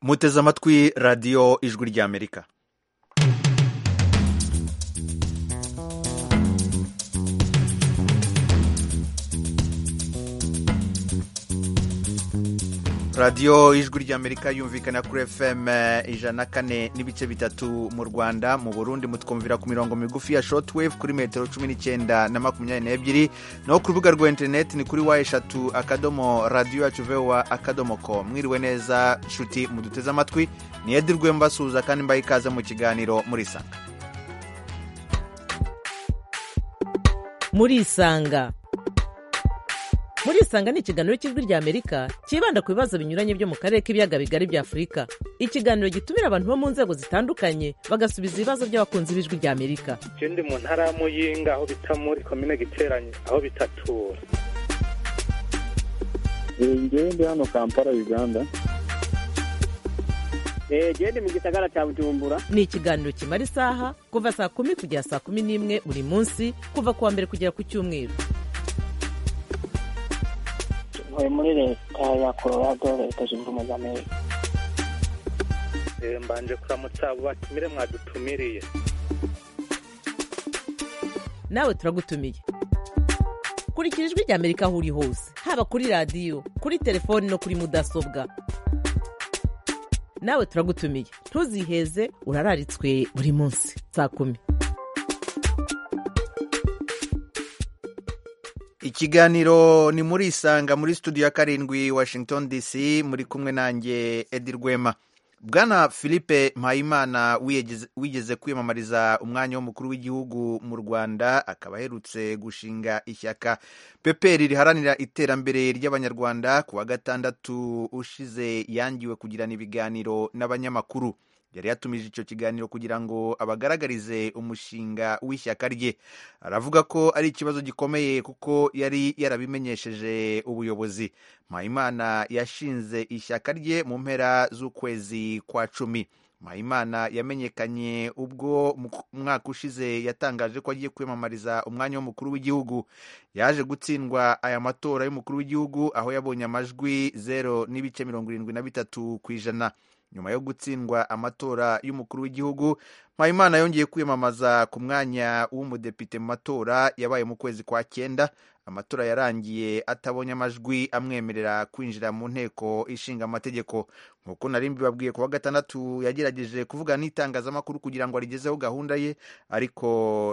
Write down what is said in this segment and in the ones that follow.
muteze amatwi radiyo ijwi ry'amerika radiyo ijwi ry'amerika yumvikana kuri fm ijana kane n'ibice bitatu mu rwanda mu burundi mutwumvira ku mirongo migufi ya shotwave kuri metero cumi n'icyenda na makumyabiri n'ebyiri naho ku rubuga rwa interineti ni kuri wa eshatu akadomo radiyo yacu vewa akadomo ko mwiriwe neza nshuti muduteze amatwi ni edirwe mbasuhuza kandi mbaha ikaze mu kiganiro muri isanga muri isanga muri isanga ni ikiganiro cy'ijwi ry'amerika cyibanda ku bibazo binyuranye byo mu karere k'ibiyaga bigari bya afurika ikiganiro gitumira abantu bo mu nzego zitandukanye bagasubiza ibibazo by'abakunzi b'ijwi ry'amerika icyo ndi mu ntara ya muyinga aho bita muri komine giteranye aho bitatura ngewe ndi hano kampala uganda gende mu gisagara cya bujumbura ni ikiganiro kimara isaha kuva saa kumi kugera saa kumi n'imwe buri munsi kuva ku wa mbere kugera ku cyumweru ntuye muri leta ya colorado leta zunze ubumwe za amerika mbanje kuramutsa abo batumire mwadutumiriye nawe turagutumiye kurikira ijwi ry'amerika aho uri hose haba kuri radiyo kuri telefoni no kuri mudasobwa nawe turagutumiye ntuziheze urararitswe buri munsi saa kumi ikiganiro ni muri isanga muri studio ya karindwi washington dc muri kumwe nanjye edi rwema bwana philippe mpayimana wigeze kwiyamamariza umwanya w'umukuru w'igihugu mu rwanda akaba aherutse gushinga ishyaka peperi riharanira iterambere ry'abanyarwanda ku wa gatandatu ushize yangiwe kugirana ibiganiro n'abanyamakuru yari yatumije icyo kiganiro kugira ngo abagaragarize umushinga w'ishyaka rye aravuga ko ari ikibazo gikomeye kuko yari yarabimenyesheje ubuyobozi mpayimana yashinze ishyaka rye mu mpera z'ukwezi kwa cumi mpayimana yamenyekanye ubwo umwaka ushize yatangaje ko agiye kwiyamamariza umwanya w'umukuru w'igihugu yaje gutsindwa aya matora y'umukuru w'igihugu aho yabonye amajwi zero n'ibice mirongo irindwi na bitatu ku ijana nyuma yo gutsindwa amatora y'umukuru w'igihugu mpayimana yongeye kwiyamamaza ku mwanya w'umudepite mu matora yabaye mu kwezi kwa cyenda amatora yarangiye atabonye amajwi amwemerera kwinjira mu nteko ishinga amategeko nk'uko nari mbibabwiye ku wa gatandatu yagerageje kuvuga n'itangazamakuru kugira ngo arigezeho gahunda ye ariko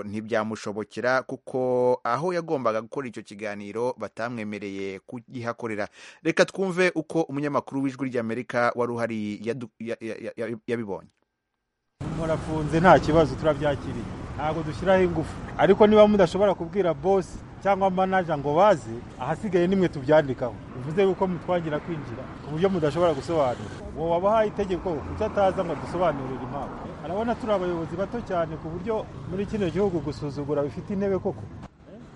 ntibyamushobokera kuko aho yagombaga gukora icyo kiganiro batamwemereye kugihakorera reka twumve uko umunyamakuru w'ijwi ry'amerika wari uhari yabibonye murafunze nta kibazo turabyakiriye ntabwo dushyiraho ingufu ariko niba mudashobora kubwira bosi cyangwa manaja ngo baze ahasigaye nimwe tubyandikaho bivuze yuko mutwangira kwinjira ku buryo mudashobora gusobanura uwo wabahaye itegeko kuko ataza ngo dusobanurire impamvu arabona turi abayobozi bato cyane ku buryo muri kino gihugu gusuzugura bifite intebe koko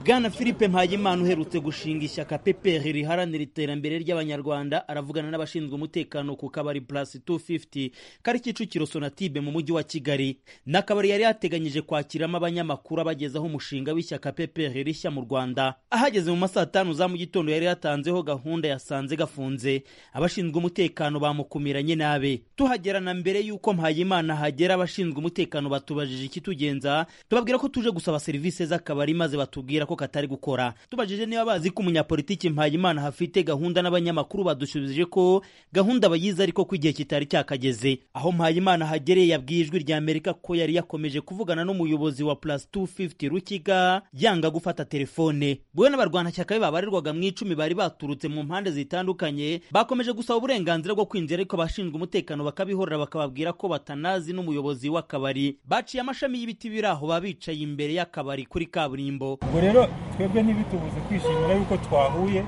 bwana philippe mpayimana uherutse gushinga ishyaka pepr riharanira iterambere ry'abanyarwanda aravugana n'abashinzwe umutekano ku kabari plus 250 kari kicukiro sonatibe mu mujyi wa kigali ni akabari yari yateganyije kwakiramo abanyamakuru abagezaho umushinga w'ishyaka pepr rishya mu rwanda ahageze mu masaa tanu za mu gitondo yari yatanzeho gahunda yasanze gafunze abashinzwe umutekano bamukumiranye nabe tuhagerana mbere y'uko mpayimana hagera abashinzwe umutekano batubajije ikitugenza tubabwira ko tuje gusaba serivisi z'akabari maze batubwira ko katari gukora tubajije niba bazi ko umunyapolitiki mpayimana hafite gahunda n'abanyamakuru badusubije ko gahunda bayizi ariko ko igihe kitari cyakageze aho mpayimana hagereye yabwiye ijwi rya amerika ko yari yakomeje kuvugana n'umuyobozi wa plus 250 rukiga yanga gufata telefone bwe n'abarwanashyaka be babarirwaga mu icumi bari baturutse mu mpande zitandukanye bakomeje gusaba uburenganzira bwo kwinjira ariko abashinzwe umutekano bakabihorera bakababwira ko batanazi n'umuyobozi w'akabari baciye amashami y'ibiti biri aho baba bicaye imbere y'akabari kuri kaburimbo rero twebwe ntibitubuze kwishimira yuko twahuye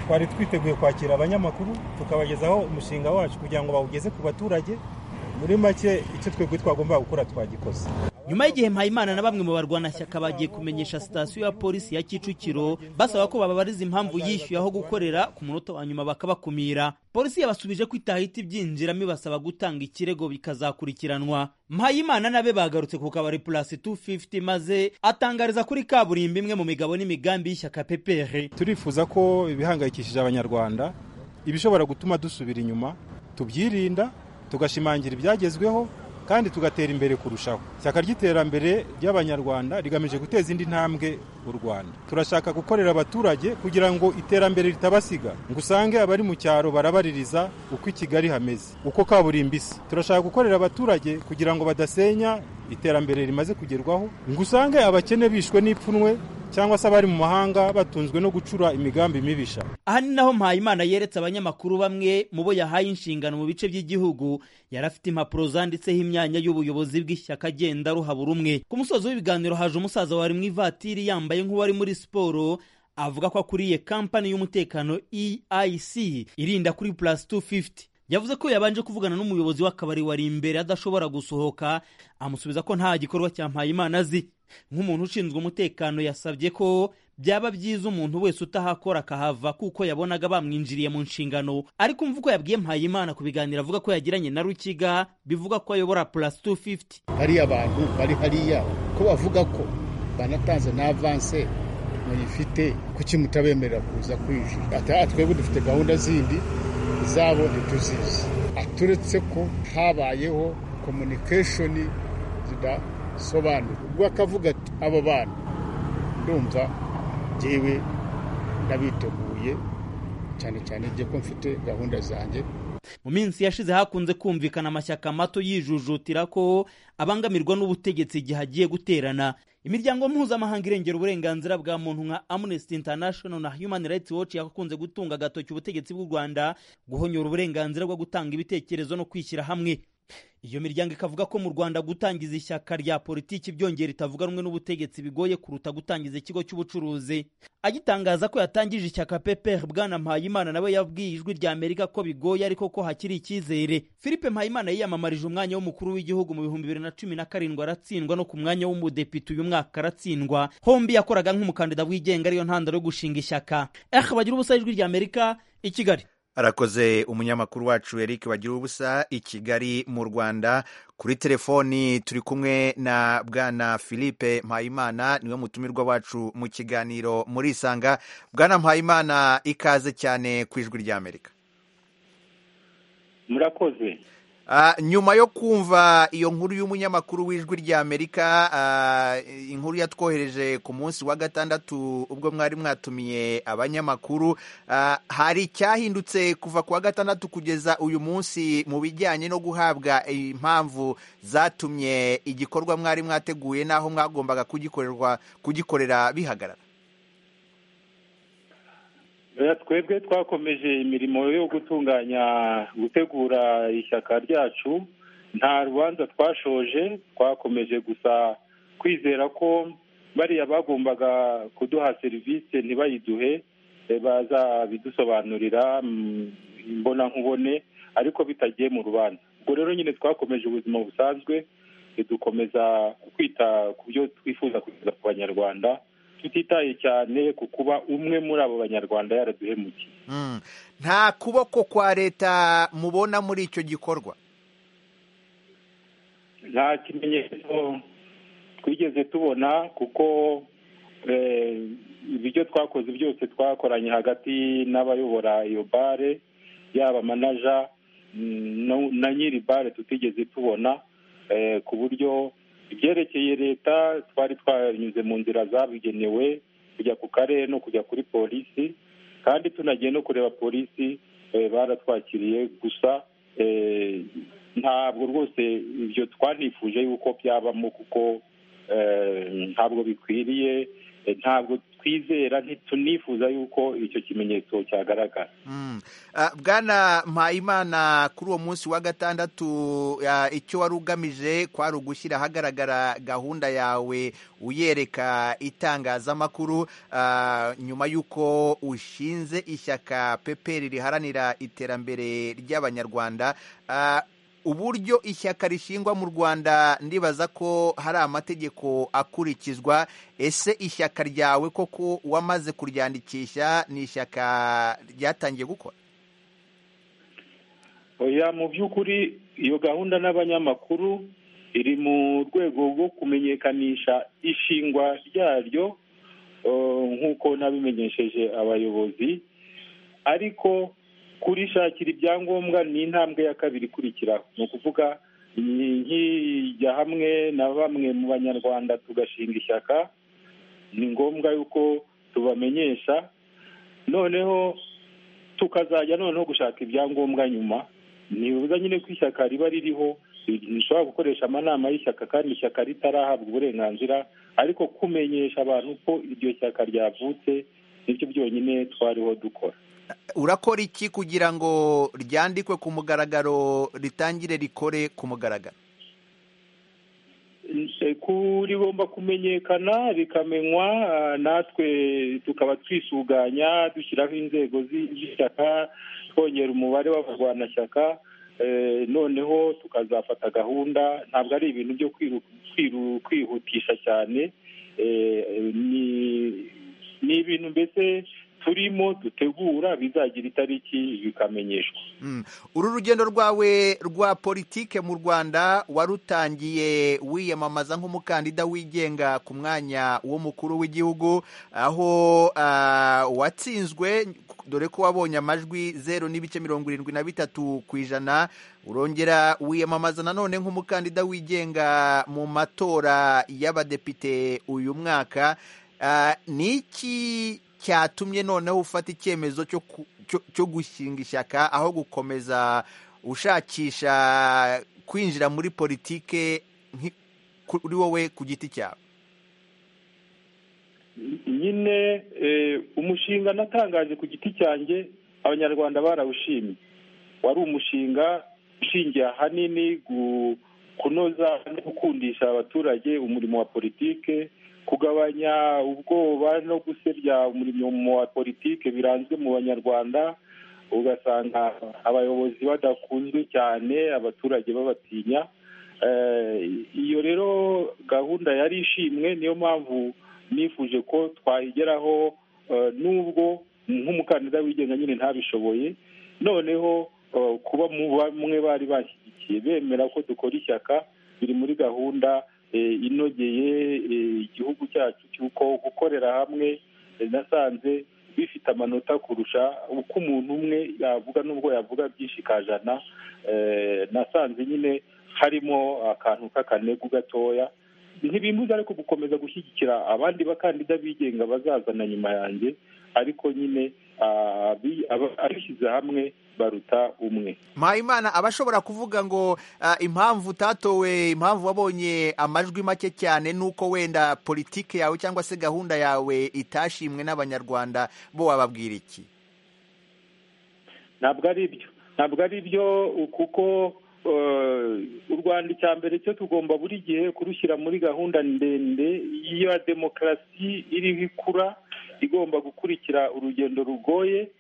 twari twiteguye kwakira abanyamakuru tukabagezaho umushinga wacu kugira ngo bawugeze ku baturage muri make icyo twebwe twagombaga gukora twagikoze nyuma y'igihe mpayimana na bamwe mu barwanashyaka bagiye kumenyesha sitasiyo ya polisi ya kicukiro basaba ko bababariza impamvu yishyuye aho gukorera ku munota wa nyuma bakabakumira polisi yabasubije ko itahita ibyinjiramo ibasaba gutanga ikirego bikazakurikiranwa mpayimana nabe bagarutse ku kabari purasi 250 maze atangariza kuri kaburimbo imwe mu migabo n'imigambi y'ishyaka pepere turifuza ko ibihangayikishije abanyarwanda ibishobora gutuma dusubira inyuma tubyirinda tugashimangira ibyagezweho kandi tugatera imbere kurushaho ishyaka ry'iterambere ry'abanyarwanda rigamije guteza indi ntambwe u rwanda turashaka gukorera abaturage kugira ngo iterambere ritabasiga ngo usange abari mu cyaro barabaririza uko i kigali hameze uko kaburimbo isa turashaka gukorera abaturage kugira ngo badasenya iterambere rimaze kugerwaho ngo usange abakene bishwe n'ipfunwe cyangwa se abari mu mahanga batunzwe no gucura imigambi mibisha aha ni naho mpayimana yeretse abanyamakuru bamwe mu bo yahaye inshingano mu bice by'igihugu yari afite impapuro zanditseho imyanya y'ubuyobozi bw'ishyaka agenda ruhabura umwe ku musozi w'ibiganiro haje umusaza wari mu ivatiri yambaye nk'uwari muri siporo avuga ko akuriye kampani y'umutekano EIC irinda kuri plus 250 yavuze ko yabanje kuvugana n'umuyobozi w'akabari wari imbere adashobora gusohoka amusubiza ko nta gikorwa cya mpayimana azi nk'umuntu ushinzwe umutekano yasabye ko byaba byiza umuntu wese utahakora akahava kuko yabonaga bamwinjiriye mu nshingano ariko umva uko yabwiye mpayimana ku biganiro avuga ko yagiranye na rukiga bivuga ko ayobora plus 250 hariya abantu bari hariya ko bavuga ko banatanze na avanse muyifite kuki mutabemerera kuza kwinjira ati twebwe dufite gahunda zindi zabo ntituzizi aturetse ko habayeho komunikeshoni zidasobanura ubwo akavuga ati abo bantu ndumva ngewe ndabiteguye cyane cyane igihe ko mfite gahunda zanjye mu minsi yashize hakunze kumvikana amashyaka mato yijujutira ko abangamirwa n'ubutegetsi igihe agiye guterana imiryango mpuzamahanga irengera uburenganzira bwa muntu nka amnesty international na human rights watch yakunze gutunga agatoki ubutegetsi bw'u rwanda guhonyora uburenganzira bwo gutanga ibitekerezo no kwishyira hamwe iyo miryango ikavuga ko mu rwanda gutangiza ishyaka rya politiki byongera ritavuga rumwe n'ubutegetsi bigoye kuruta gutangiza ikigo cy'ubucuruzi agitangaza ko yatangije ishyaka pepr bwana mpayimana nawe yabwiye ijwi rya amerika ko bigoye ariko ko hakiri icyizere philippe mpayimana yiyamamarije umwanya w'umukuru w'igihugu mu bihumbi bibiri na cumi na karindwi aratsindwa no ku mwanya w'umudepite uyu mwaka aratsindwa hombi yakoraga nk'umukandida wigenga ariyo ntandaro yo gushinga ishyaka eh bagira ubusa ijwi rya amerika i kigali arakoze umunyamakuru wacu eric wagira ubusa i kigali mu rwanda kuri telefoni turi kumwe na bwana philippe mpayimana niwe mutumirwa wacu mu kiganiro muri isanga bwana mpayimana ikaze cyane ku ijwi ry'amerika murakoze nyuma yo kumva iyo nkuru y'umunyamakuru w'ijwi ry'amerika inkuru yatwohereje ku munsi wa gatandatu ubwo mwari mwatumiye abanyamakuru hari icyahindutse kuva ku wa gatandatu kugeza uyu munsi mu bijyanye no guhabwa impamvu zatumye igikorwa mwari mwateguye n'aho mwagombaga kugikorerwa kugikorera bihagarara twebwe twakomeje imirimo yo gutunganya gutegura ishyaka ryacu nta rubanza twashoje twakomeje gusa kwizera ko bariya bagombaga kuduha serivisi ntibayiduhe bazabidusobanurira imbonankubone ariko bitagiye mu rubanza ubwo rero nyine twakomeje ubuzima busanzwe dukomeza kwita ku byo twifuza kugeza ku banyarwanda tutitaye cyane ku kuba umwe muri abo banyarwanda yaraduhemukiye nta kuboko kwa leta mubona muri icyo gikorwa nta kimenyetso twigeze tubona kuko ibyo twakoze byose twakoranye hagati n'abayobora iyo bare yaba manaja na nyiri bare tutigeze tubona ku buryo ibyerekeye leta twari twanyuze mu nzira zabugenewe kujya ku karere no kujya kuri polisi kandi tunagiye no kureba polisi baratwakiriye gusa ntabwo rwose ibyo twanifuje yuko byabamo kuko ntabwo bikwiriye ntabwo twizera ntitunifuza yuko icyo kimenyetso cyagaragara bwana mpayimana kuri uwo munsi wa gatandatu icyo wari ugamije kwari ugushyira ahagaragara gahunda yawe uyereka itangazamakuru nyuma y'uko ushinze ishyaka peperi riharanira iterambere ry'abanyarwanda uburyo ishyaka rishingwa mu rwanda ndibaza ko hari amategeko akurikizwa ese ishyaka ryawe koko wamaze kuryandikisha ni ishyaka ryatangiye gukora oya mu by'ukuri iyo gahunda n'abanyamakuru iri mu rwego rwo kumenyekanisha ishingwa ryaryo nk'uko nabimenyesheje abayobozi ariko kurishakira ibyangombwa ni intambwe ya kabiri ikurikiraho ni ukuvuga nkijya hamwe na bamwe mu banyarwanda tugashinga ishyaka ni ngombwa yuko tubamenyesha noneho tukazajya noneho gushaka ibyangombwa nyuma ntibibuza nyine ko ishyaka riba ririho rishobora gukoresha amanama y'ishyaka kandi ishyaka ritarahabwa uburenganzira ariko kumenyesha abantu ko iryo shyaka ryavutse nibyo byonyine twariho dukora urakora iki kugira ngo ryandikwe ku mugaragaro ritangire rikore ku mugaragaro rigomba kumenyekana rikamenywa natwe tukaba twisuganya dushyiraho inzego z'ishyaka twongera umubare w'abarwanashyaka noneho tukazafata gahunda ntabwo ari ibintu byo kwihutisha cyane ni ibintu mbese turimo dutegura bizagira itariki bikamenyeshwa uru rugendo rwawe rwa politike mu rwanda warutangiye wiyamamaza nk'umukandida wigenga ku mwanya w'umukuru w'igihugu aho watsinzwe dore ko wabonye amajwi zeru n'ibice mirongo irindwi na bitatu ku ijana urongera wiyamamaza nanone nk'umukandida wigenga mu matora y'abadepite uyu mwaka ni iki cyatumye noneho ufata icyemezo cyo gushinga ishyaka aho gukomeza ushakisha kwinjira muri politike kuri wowe ku giti cyawe nyine umushinga natangaje ku giti cyanjye abanyarwanda barawushimye wari umushinga ushingiye ahanini kunoza no gukundisha abaturage umurimo wa politike kugabanya ubwoba no gusebya umurimo wa politike biranzwe mu banyarwanda ugasanga abayobozi badakunzwe cyane abaturage babatinya iyo rero gahunda yari ishimwe niyo mpamvu nifuje ko twayigeraho n'ubwo nk'umukandida wigenga nyine ntabishoboye noneho kuba mu bamwe bari bashyigikiye bemera ko dukora ishyaka biri muri gahunda inogeye igihugu cyacu cy'uko gukorera hamwe nasanze bifite amanota kurusha uko umuntu umwe yavuga n'ubwo yavuga byinshi kajana nasanze nyine harimo akantu k'akanegu gatoya ntibimuze ariko gukomeza gushyigikira abandi bakandida bigenga bazazana nyuma yanjye ariko nyine abishyize hamwe baruta umwe mpayimana aba ashobora kuvuga ngo impamvu utatowe impamvu wabonye amajwi make cyane nuko wenda politiki yawe cyangwa se gahunda yawe itashimwe n'abanyarwanda bo wababwira iki ntabwo ari byo ntabwo ari byo kuko u rwanda icya mbere cyo tugomba buri gihe kurushyira muri gahunda ndende ya demokarasi iriho ikura igomba gukurikira urugendo rugoye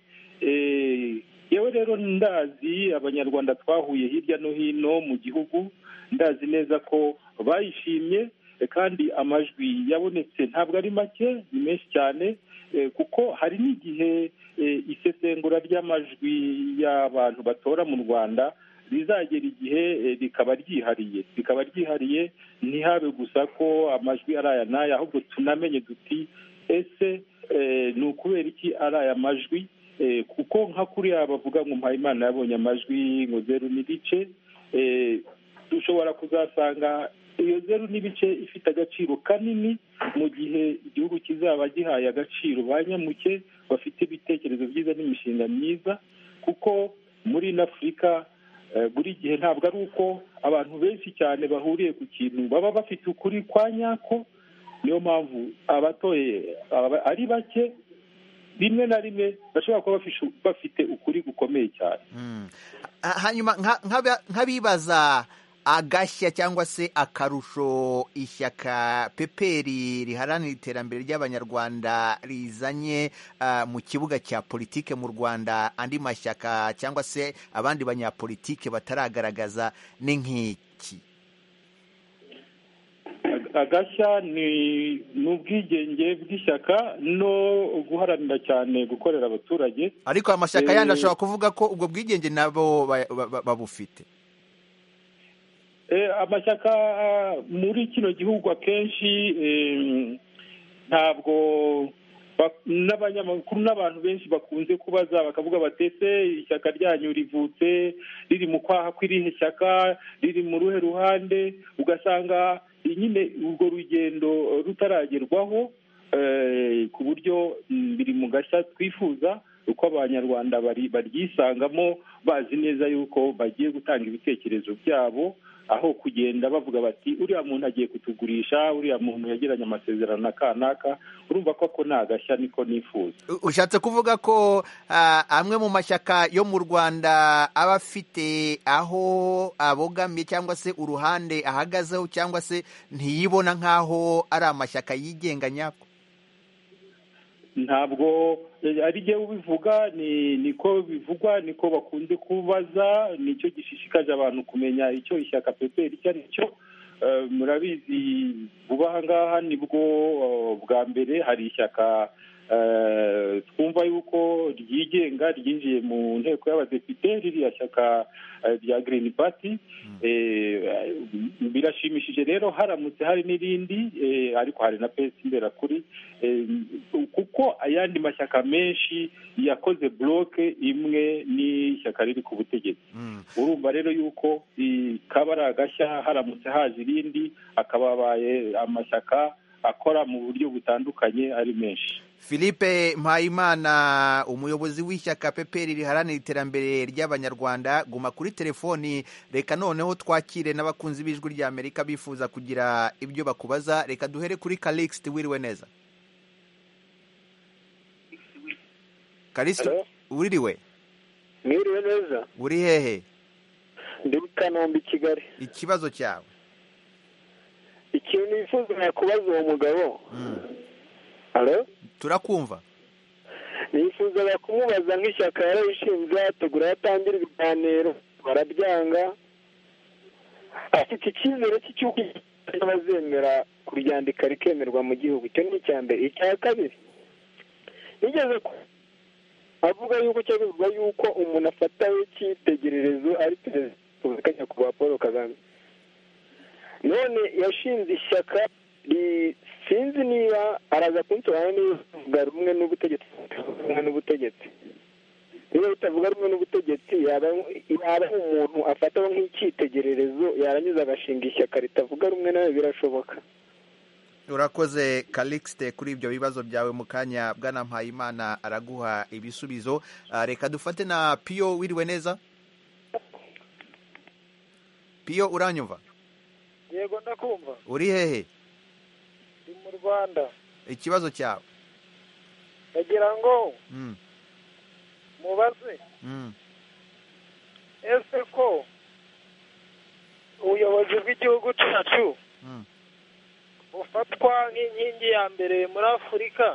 yewe rero ndazi abanyarwanda twahuye hirya no hino mu gihugu ndazi neza ko bayishimye kandi amajwi yabonetse ntabwo ari make ni menshi cyane kuko hari n'igihe isesengura ry'amajwi y'abantu batora mu rwanda rizagera igihe rikaba ryihariye rikaba ryihariye ntihabe gusa ko amajwi ari aya n'aya ahubwo tunamenye duti ese ni ukubera iki ari aya majwi kuko nka kuriya bavuga ngo mpayimana yabonye amajwi ngo zeru n'ibice dushobora kuzasanga iyo zeru n'ibice ifite agaciro kanini mu gihe igihugu kizaba gihaye agaciro ba nyamuke bafite ibitekerezo byiza n'imishinga myiza kuko muri n'afurika buri gihe ntabwo ari uko abantu benshi cyane bahuriye ku kintu baba bafite ukuri kwa nyako niyo mpamvu abatoye ari bake rimwe na rimwe bashobora kuba bafite ukuri gukomeye cyane hanyuma nk'abibaza agashya cyangwa se akarusho ishyaka peperi riharanira iterambere ry'abanyarwanda rizanye mu kibuga cya politike mu rwanda andi mashyaka cyangwa se abandi banyapolitike bataragaragaza ni nk'iki agashya ni ubwigenge bw'ishyaka no guharanira cyane gukorera abaturage ariko amashyaka yandi ashobora kuvuga ko ubwo bwigenge nabo babufite amashyaka muri kino gihugu akenshi ntabwo n'abanyamakuru n'abantu benshi bakunze kubaza bakavuga batetse ishyaka ryanyu rivutse riri mu kwaha kw'irihe shyaka riri mu ruhe ruhande ugasanga nyine urwo rugendo rutaragerwaho ku buryo biri mu gashya twifuza uko abanyarwanda baryisangamo bazi neza yuko bagiye gutanga ibitekerezo byabo aho kugenda bavuga bati uriya muntu agiye kutugurisha uriya muntu yagiranye amasezerano na kanaka urumva ko ako ni agashya niko nifuza ushatse kuvuga ko amwe mu mashyaka yo mu rwanda aba afite aho abogamiye cyangwa se uruhande ahagazeho cyangwa se ntiyibona nk'aho ari amashyaka yigenga nyako ntabwo ari jyewe ubivuga niko bivugwa niko bakunze kubaza nicyo gishishikaje abantu kumenya icyo ishyaka peperi icyo ari cyo murabizi vuba aha ngaha nibwo bwa mbere hari ishyaka twumva yuko ryigenga ryinjiye mu nteko y'abadepite ririya shyaka rya girini pati birashimishije rero haramutse hari n'irindi ariko hari na pesi mbera kuri kuko ayandi mashyaka menshi yakoze buroke imwe n'ishyaka riri ku butegetsi urumva rero yuko kaba ari agashya haramutse haje irindi akaba abaye amashyaka akora mu buryo butandukanye ari menshi philippe mpayimana umuyobozi w'ishyaka peperi riharanira iterambere ry'abanyarwanda guma kuri telefoni reka noneho twakire n'abakunzi b'ijwi ry'amerika bifuza kugira ibyo bakubaza reka duhere kuri karikisite wiriwe neza karikisite wiriwe mwiriwe neza uri hehe ndi mu kanombe i kigali ikibazo cyawe ikintu wifuza nakubaza uwo mugabo turakumva nifuzaga kumubaza nk'ishyaka yararishinze yategura yatangira ibiganiro barabyanga afite icyizere cy'uko bazemera kuryandika rikemerwa mu gihugu icyo ni icya mbere icya kabiri nigeze avuga yuko cyavuga yuko umuntu afatawe cyitegererezo ari perezida wa repubulika nyakubahwa paul kagame none yashinze ishyaka sinzi niba araza kunsobanura niba bitavuga rumwe n'ubutegetsi rumwe n'ubutegetsi niba bitavuga rumwe n'ubutegetsi yaba umuntu afataho nk'icyitegererezo yaranyuze agashinga ishyaka ritavuga rumwe nawe birashoboka urakoze karikisite kuri ibyo bibazo byawe mu kanya bwana mpayimana araguha ibisubizo reka dufate na piyo wiriwe neza piyo uranyumva yego ndakumva uri hehe ndi mu rwanda ikibazo cyawe ndagira ngo mubaze ese ko ubuyobozi bw'igihugu cyacu bufatwa nk'inkingi ya mbere muri afurika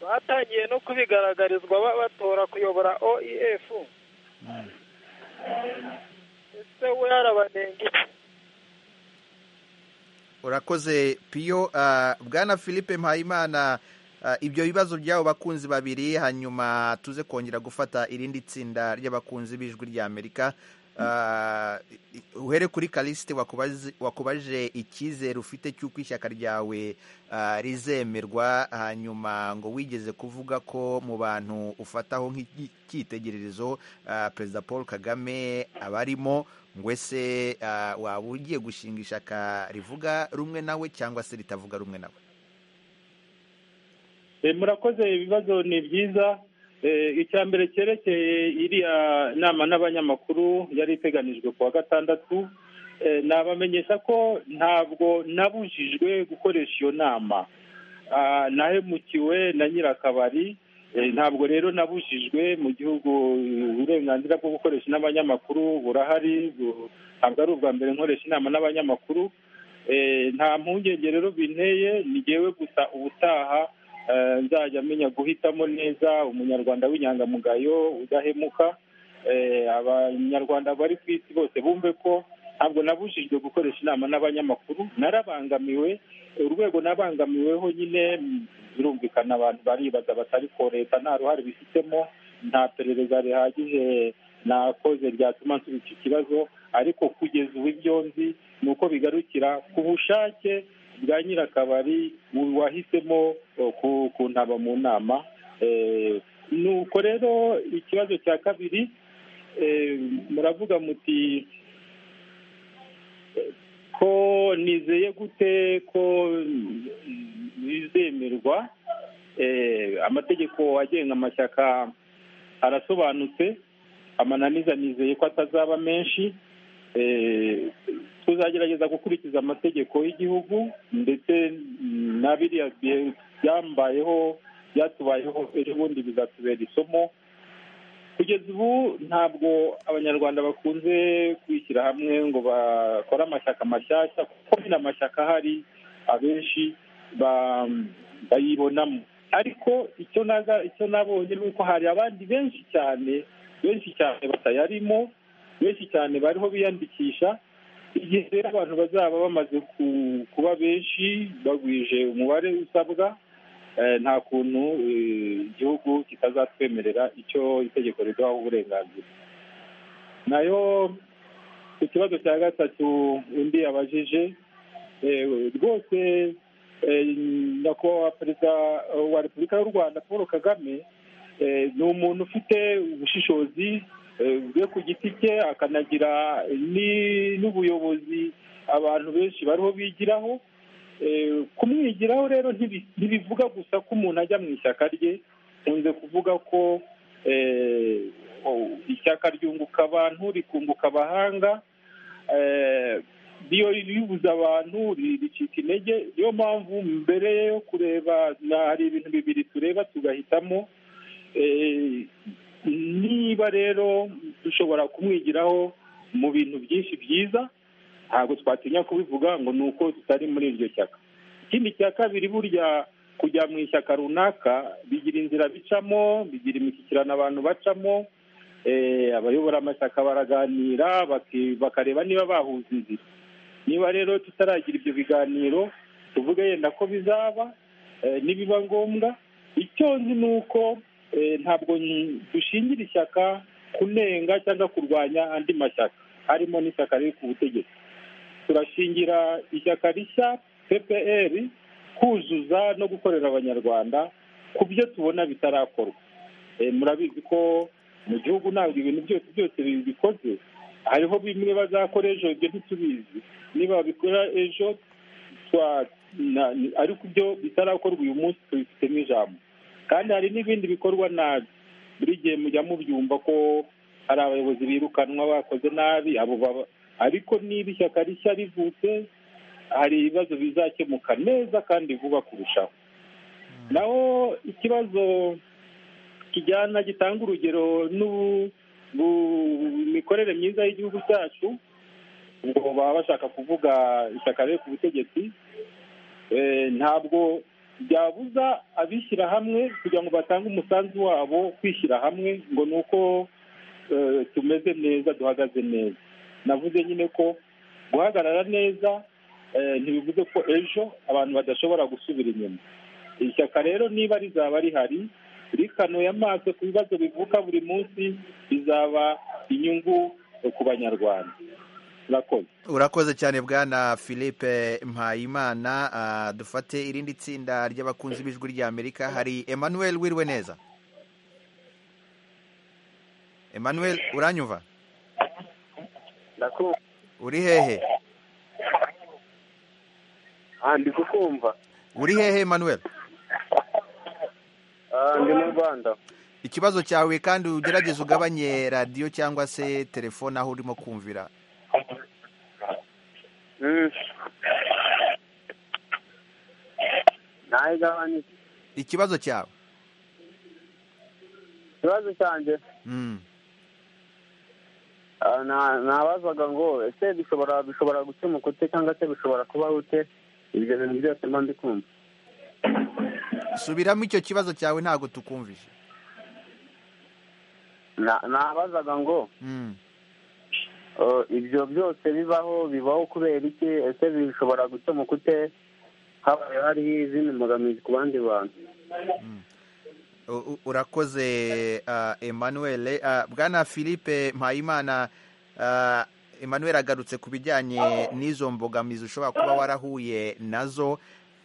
batangiye no kubigaragarizwa batora kuyobora oef ese we yarabanenga urakoze piyo bwana philippe mpayimana ibyo bibazo by'abo bakunzi babiri hanyuma tuze kongera gufata irindi tsinda ry'abakunzi b'ijwi ry'amerika uhere kuri karisite wakubajije icyizere ufite cy'uko ishyaka ryawe rizemerwa hanyuma ngo wigeze kuvuga ko mu bantu ufataho nk'icyitegererezo perezida paul kagame abarimo ngo ese waba ugiye gushinga ishyaka rivuga rumwe nawe cyangwa se ritavuga rumwe nawe murakoze ibibazo ni byiza icya mbere cyerekeye iriya nama n'abanyamakuru yari iteganijwe ku wa gatandatu nabamenyesha ko ntabwo nabujijwe gukoresha iyo nama nahemukiwe na nyirakabari ntabwo rero nabujijwe mu gihugu uburenganzira bwo gukoresha n'abanyamakuru burahari ntabwo ari ubwa mbere nkoresha inama n'abanyamakuru nta mpungenge rero binteye ngewe gusa ubutaha nzajya amenya guhitamo neza umunyarwanda w'inyangamugayo udahemuka abanyarwanda bari ku isi bose bumve ko ntabwo nabujijwe gukoresha inama n'abanyamakuru narabangamiwe urwego nabangamiweho nyine birumvikana abantu baribaza batari ko leta nta ruhare bifitemo nta perereza rihagije nakoze ryatuma nsubiza iki kibazo ariko kugeza ubu ibyo nzi ni uko bigarukira ku bushake bwa nyirakabari wahisemo kuntaba mu nama nuko rero ikibazo cya kabiri muravuga muti ko nizeye gute ko bizemerwa amategeko agenga amashyaka arasobanutse amananiza nizeye ko atazaba menshi tuzagerageza gukurikiza amategeko y'igihugu ndetse na biriya byambayeho byatubayeho ejo bundi bizatubera isomo kugeza ubu ntabwo abanyarwanda bakunze kwishyira hamwe ngo bakore amashyaka mashyashya kuko nyine amashyaka ahari abenshi bayibonamo ariko icyo nabonye ni uko hari abandi benshi cyane benshi cyane batayarimo benshi cyane bariho biyandikisha igihe rero abantu bazaba bamaze kuba benshi bagwije umubare usabwa nta kuntu igihugu kitazatwemerera icyo itegeko riduhaho uburenganzira nayo ku kibazo cya gatatu undi yabajije rwose nyakubahwa perezida wa repubulika y'u rwanda paul kagame ni umuntu ufite ubushishozi bwe ku giti cye akanagira n'ubuyobozi abantu benshi bariho bigiraho kumwigiraho rero ntibivuga gusa ko umuntu ajya mu ishyaka rye nkunze kuvuga ko ishyaka ryunguka abantu rikunguka abahanga iyo ribuze abantu ricika intege niyo mpamvu mbere yo kureba hari ibintu bibiri tureba tugahitamo niba rero dushobora kumwigiraho mu bintu byinshi byiza ntabwo twatinya kubivuga ngo ni uko tutari muri iryo shyaka ikindi cya kabiri burya kujya mu ishyaka runaka bigira inzira bicamo bigira imishyikirano abantu bacamo abayobora amashyaka baraganira bakareba niba bahuza inzira niba rero tutaragira ibyo biganiro tuvuge yenda ko bizaba nibiba ngombwa icyo nzi ni uko ntabwo dushingira ishyaka kunenga cyangwa kurwanya andi mashyaka harimo n'ishyaka riri ku butegetsi turashingira ishyaka rishya ppr kuzuza no gukorera abanyarwanda ku byo tubona bitarakorwa murabizi ko mu gihugu ntabwo ibintu byose byose bikoze hariho bimwe bazakora ejo ibyo ntitubizi niba babikora ejo ariko ibyo bitarakorwa uyu munsi tubifitemo ijambo kandi hari n'ibindi bikorwa nabi buri gihe mujya mubyumva ko hari abayobozi birukanwa bakoze nabi abo baba ariko niba ishyaka rishya rivutse hari ibibazo bizakemuka neza kandi vuba kurushaho naho ikibazo kijyana gitanga urugero n'imikorere myiza y'igihugu cyacu ubwo baba bashaka kuvuga ishyaka riri ku butegetsi ntabwo byabuza abishyira hamwe kugira ngo batange umusanzu wabo kwishyira hamwe ngo ni uko tumeze neza duhagaze neza navuze nyine ko guhagarara neza ntibivuze ko ejo abantu badashobora gusubira inyuma ishyaka rero niba rizaba rihari rikanuye amaso ku bibazo bivuka buri munsi bizaba inyungu ku banyarwanda urakoze cyane bwana philippe mpayimana dufate irindi tsinda ry'abakunzi b'ijwi ry'amerika hari emmanuel wirwe neza emmanuel uranyumva uri hehe ndi kukumva uri hehe emmanuel ndi mu rwanda ikibazo cyawe kandi ugerageze ugabanye radiyo cyangwa se telefone aho urimo kumvira nayigabanyije ikibazo cyawe ikibazo cyanjye nabazaga ngo ese bishobora bishobora gukemuka ute cyangwa se bishobora kubaho ute ibyo bintu byose mba ndi kumva subiramo icyo kibazo cyawe ntabwo tukumvije nabazaga ngo ibyo byose bibaho bibaho kubera iki ese bishobora gukemuka ute habaye hariho izindi mbogamizi ku bandi bantu urakoze emmanuel bwana philippe mpayimana emmanuel agarutse ku bijyanye n'izo mbogamizi ushobora kuba warahuye nazo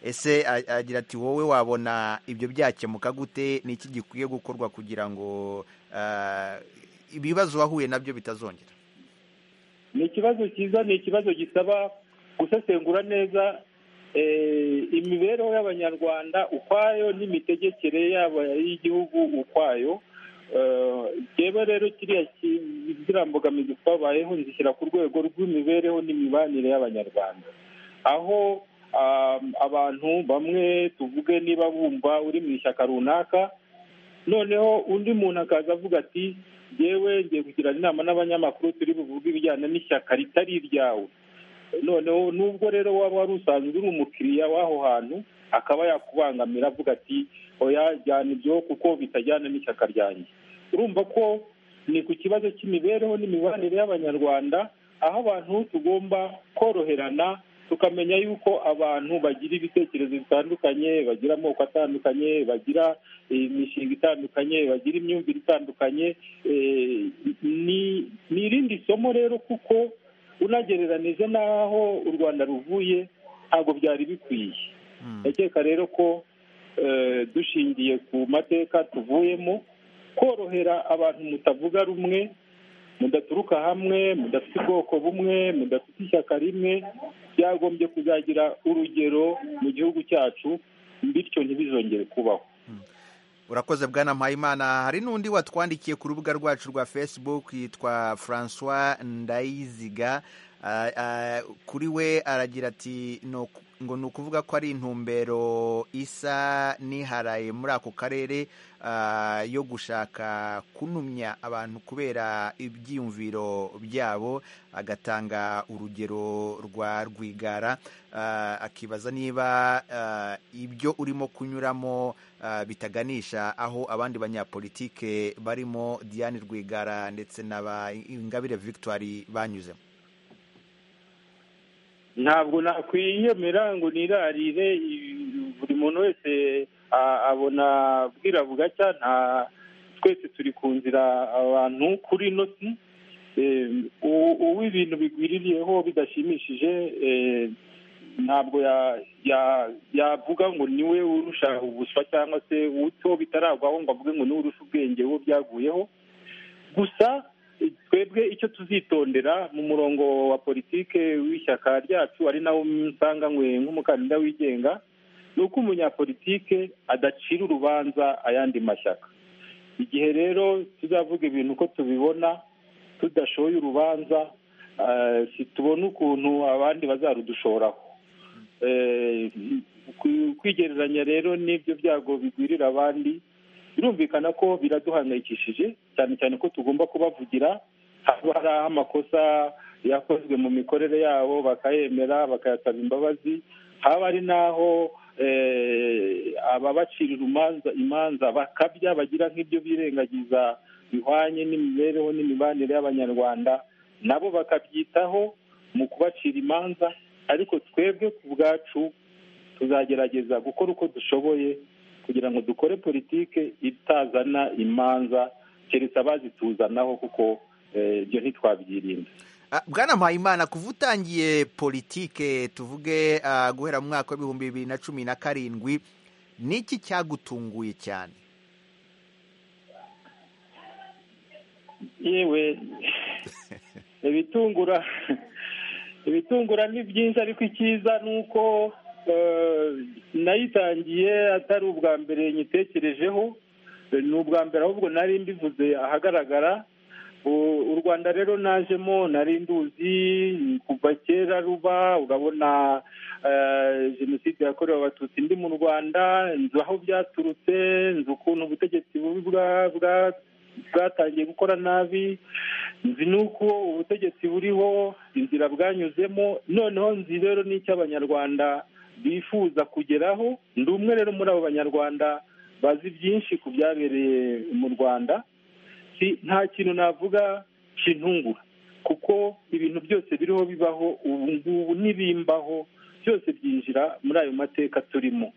ese a- agira ati wowe wabona ibyo byakemuka gute ni iki gikwiye gukorwa kugira ngo ah, ibibazo wahuye nabyo bitazongera ni ikibazo cyiza ni ikibazo gisaba gusesengura neza eh, imibereho y'abanyarwanda ukwayo n'imitegekere yabo y'igihugu ukwayo Eh, jyewe rero kiriya ki- ziriya mbogamizi twabayeho nzishyira ku rwego rw'imibereho n'imibanire y'abanyarwanda aho um, abantu bamwe tuvuge niba bumva uri mu ishyaka runaka noneho undi muntu akaza avuga ati yewe ngiye kugirana inama n'abanyamakuru turi buvuge ibijyanye n'ishyaka ritari iryawe noneho nubwo rero waba wari usanzwe uri umukiriya w'aho hantu akaba yakubangamira avuga ati oya jyana ibyo kuko bitajyana n'ishyaka ryanjye urumva ko ni ku kibazo cy'imibereho n'imibanire y'abanyarwanda aho abantu tugomba koroherana tukamenya yuko abantu bagira ibitekerezo bitandukanye bagira amoko atandukanye bagira imishinga itandukanye bagira imyumvire itandukanye Eh, ni ni irindi somo rero kuko unagereranije n'aho u rwanda ruvuye ntabwo byari bikwiye ndakeka rero ko eh, dushingiye ku mateka tuvuyemo korohera abantu mutavuga rumwe mudaturuka hamwe mudafite ubwoko bumwe mudafite ishyaka rimwe byagombye kuzagira urugero mu gihugu cyacu bityo ntibizongere kubaho urakoze bwana mpayimana hari n'undi watwandikiye ku rubuga rwacu rwa facebook yitwa francois ndayiziga Ah, ah, kuri we aragira ati "Ni uku- ngo ni ukuvuga ko ari intumbero isa n'iharaye muri ako karere ah, yo gushaka kunumya abantu kubera ibyiyumviro byabo agatanga urugero rwa rwigara Ah, akibaza niba ah, ibyo urimo kunyuramo ah, bitaganisha aho abandi banyapolitike barimo diane rwigara ndetse na ba ingabire victoire banyuzemo ntabwo nakwiyemera ngo nirarire i- buri muntu wese a- abona bwira bugacya nta twese turi ku nzira abantu kuri ino si Eh, u- uwo ibintu bigwiririyeho bidashimishije eh, ntabwo ya- ya- yavuga ngo niwe urusha ubuswa cyangwa se uto bitaragwaho ngo avuge ngo niwe urusha ubwenge uwo byaguyeho gusa eh, twebwe icyo tuzitondera mu murongo wa politike w'ishyaka ryacu ari nawo nsanga nkwe nk'umukandida wigenga ni uko umunyapolitike adacira urubanza ayandi mashyaka igihe rero tuzavuga ibintu uko tubibona tudashoye urubanza eh, situbone ukuntu abandi bazarudushoraho Eh, kwi- kwigereranya rero n'ibyo byago bigwirira abandi birumvikana ko biraduhangayikishije cyane cyane ko tugomba kubavugira haba hari aho amakosa yakozwe mu mikorere yabo bakayemera bakayasaba imbabazi haba ari n'aho eh, ababacirira umanza- imanza bakabya bagira nk'ibyo birengagiza bihwanye n'imibereho n'imibanire y'abanyarwanda nabo bakabyitaho mu kubacira imanza ariko twebwe ku bwacu tuzagerageza gukora uko dushoboye kugira ngo dukore politike itazana imanza keretse abazituzanaho kuko eh, ibyo ntitwabyirinda Ah, bwana mpayimana kuva utangiye politike tuvuge ah, guhera mu mwaka w'ibihumbi bibiri na cumi na karindwi ni iki cyagutunguye cyane yewe ibitungura ibitungura ni byinshi ariko icyiza ni uko eh, nayitangiye atari ubwa mbere nyitekerejeho eh, ni ubwa mbere ahubwo nari mbivuze ahagaragara U- u rwanda rero najemo nari nduzi kuva kera ruba urabona eh, jenoside yakorewe abatutsi ndi mu rwanda nzi aho byaturutse nzi ukuntu ubutegetsi bubi bwa- bwa- bwatangiye gukora nabi nzi n'uko ubutegetsi buriho inzira bwanyuzemo noneho nzi rero n'icyo abanyarwanda bifuza kugeraho ndi umwe rero muri abo banyarwanda bazi byinshi ku byabereye mu rwanda si nta kintu navuga kintungura kuko ibintu byose biriho bibaho ubu ngubu n'ibimbaho byose byinjira muri ayo mateka turimo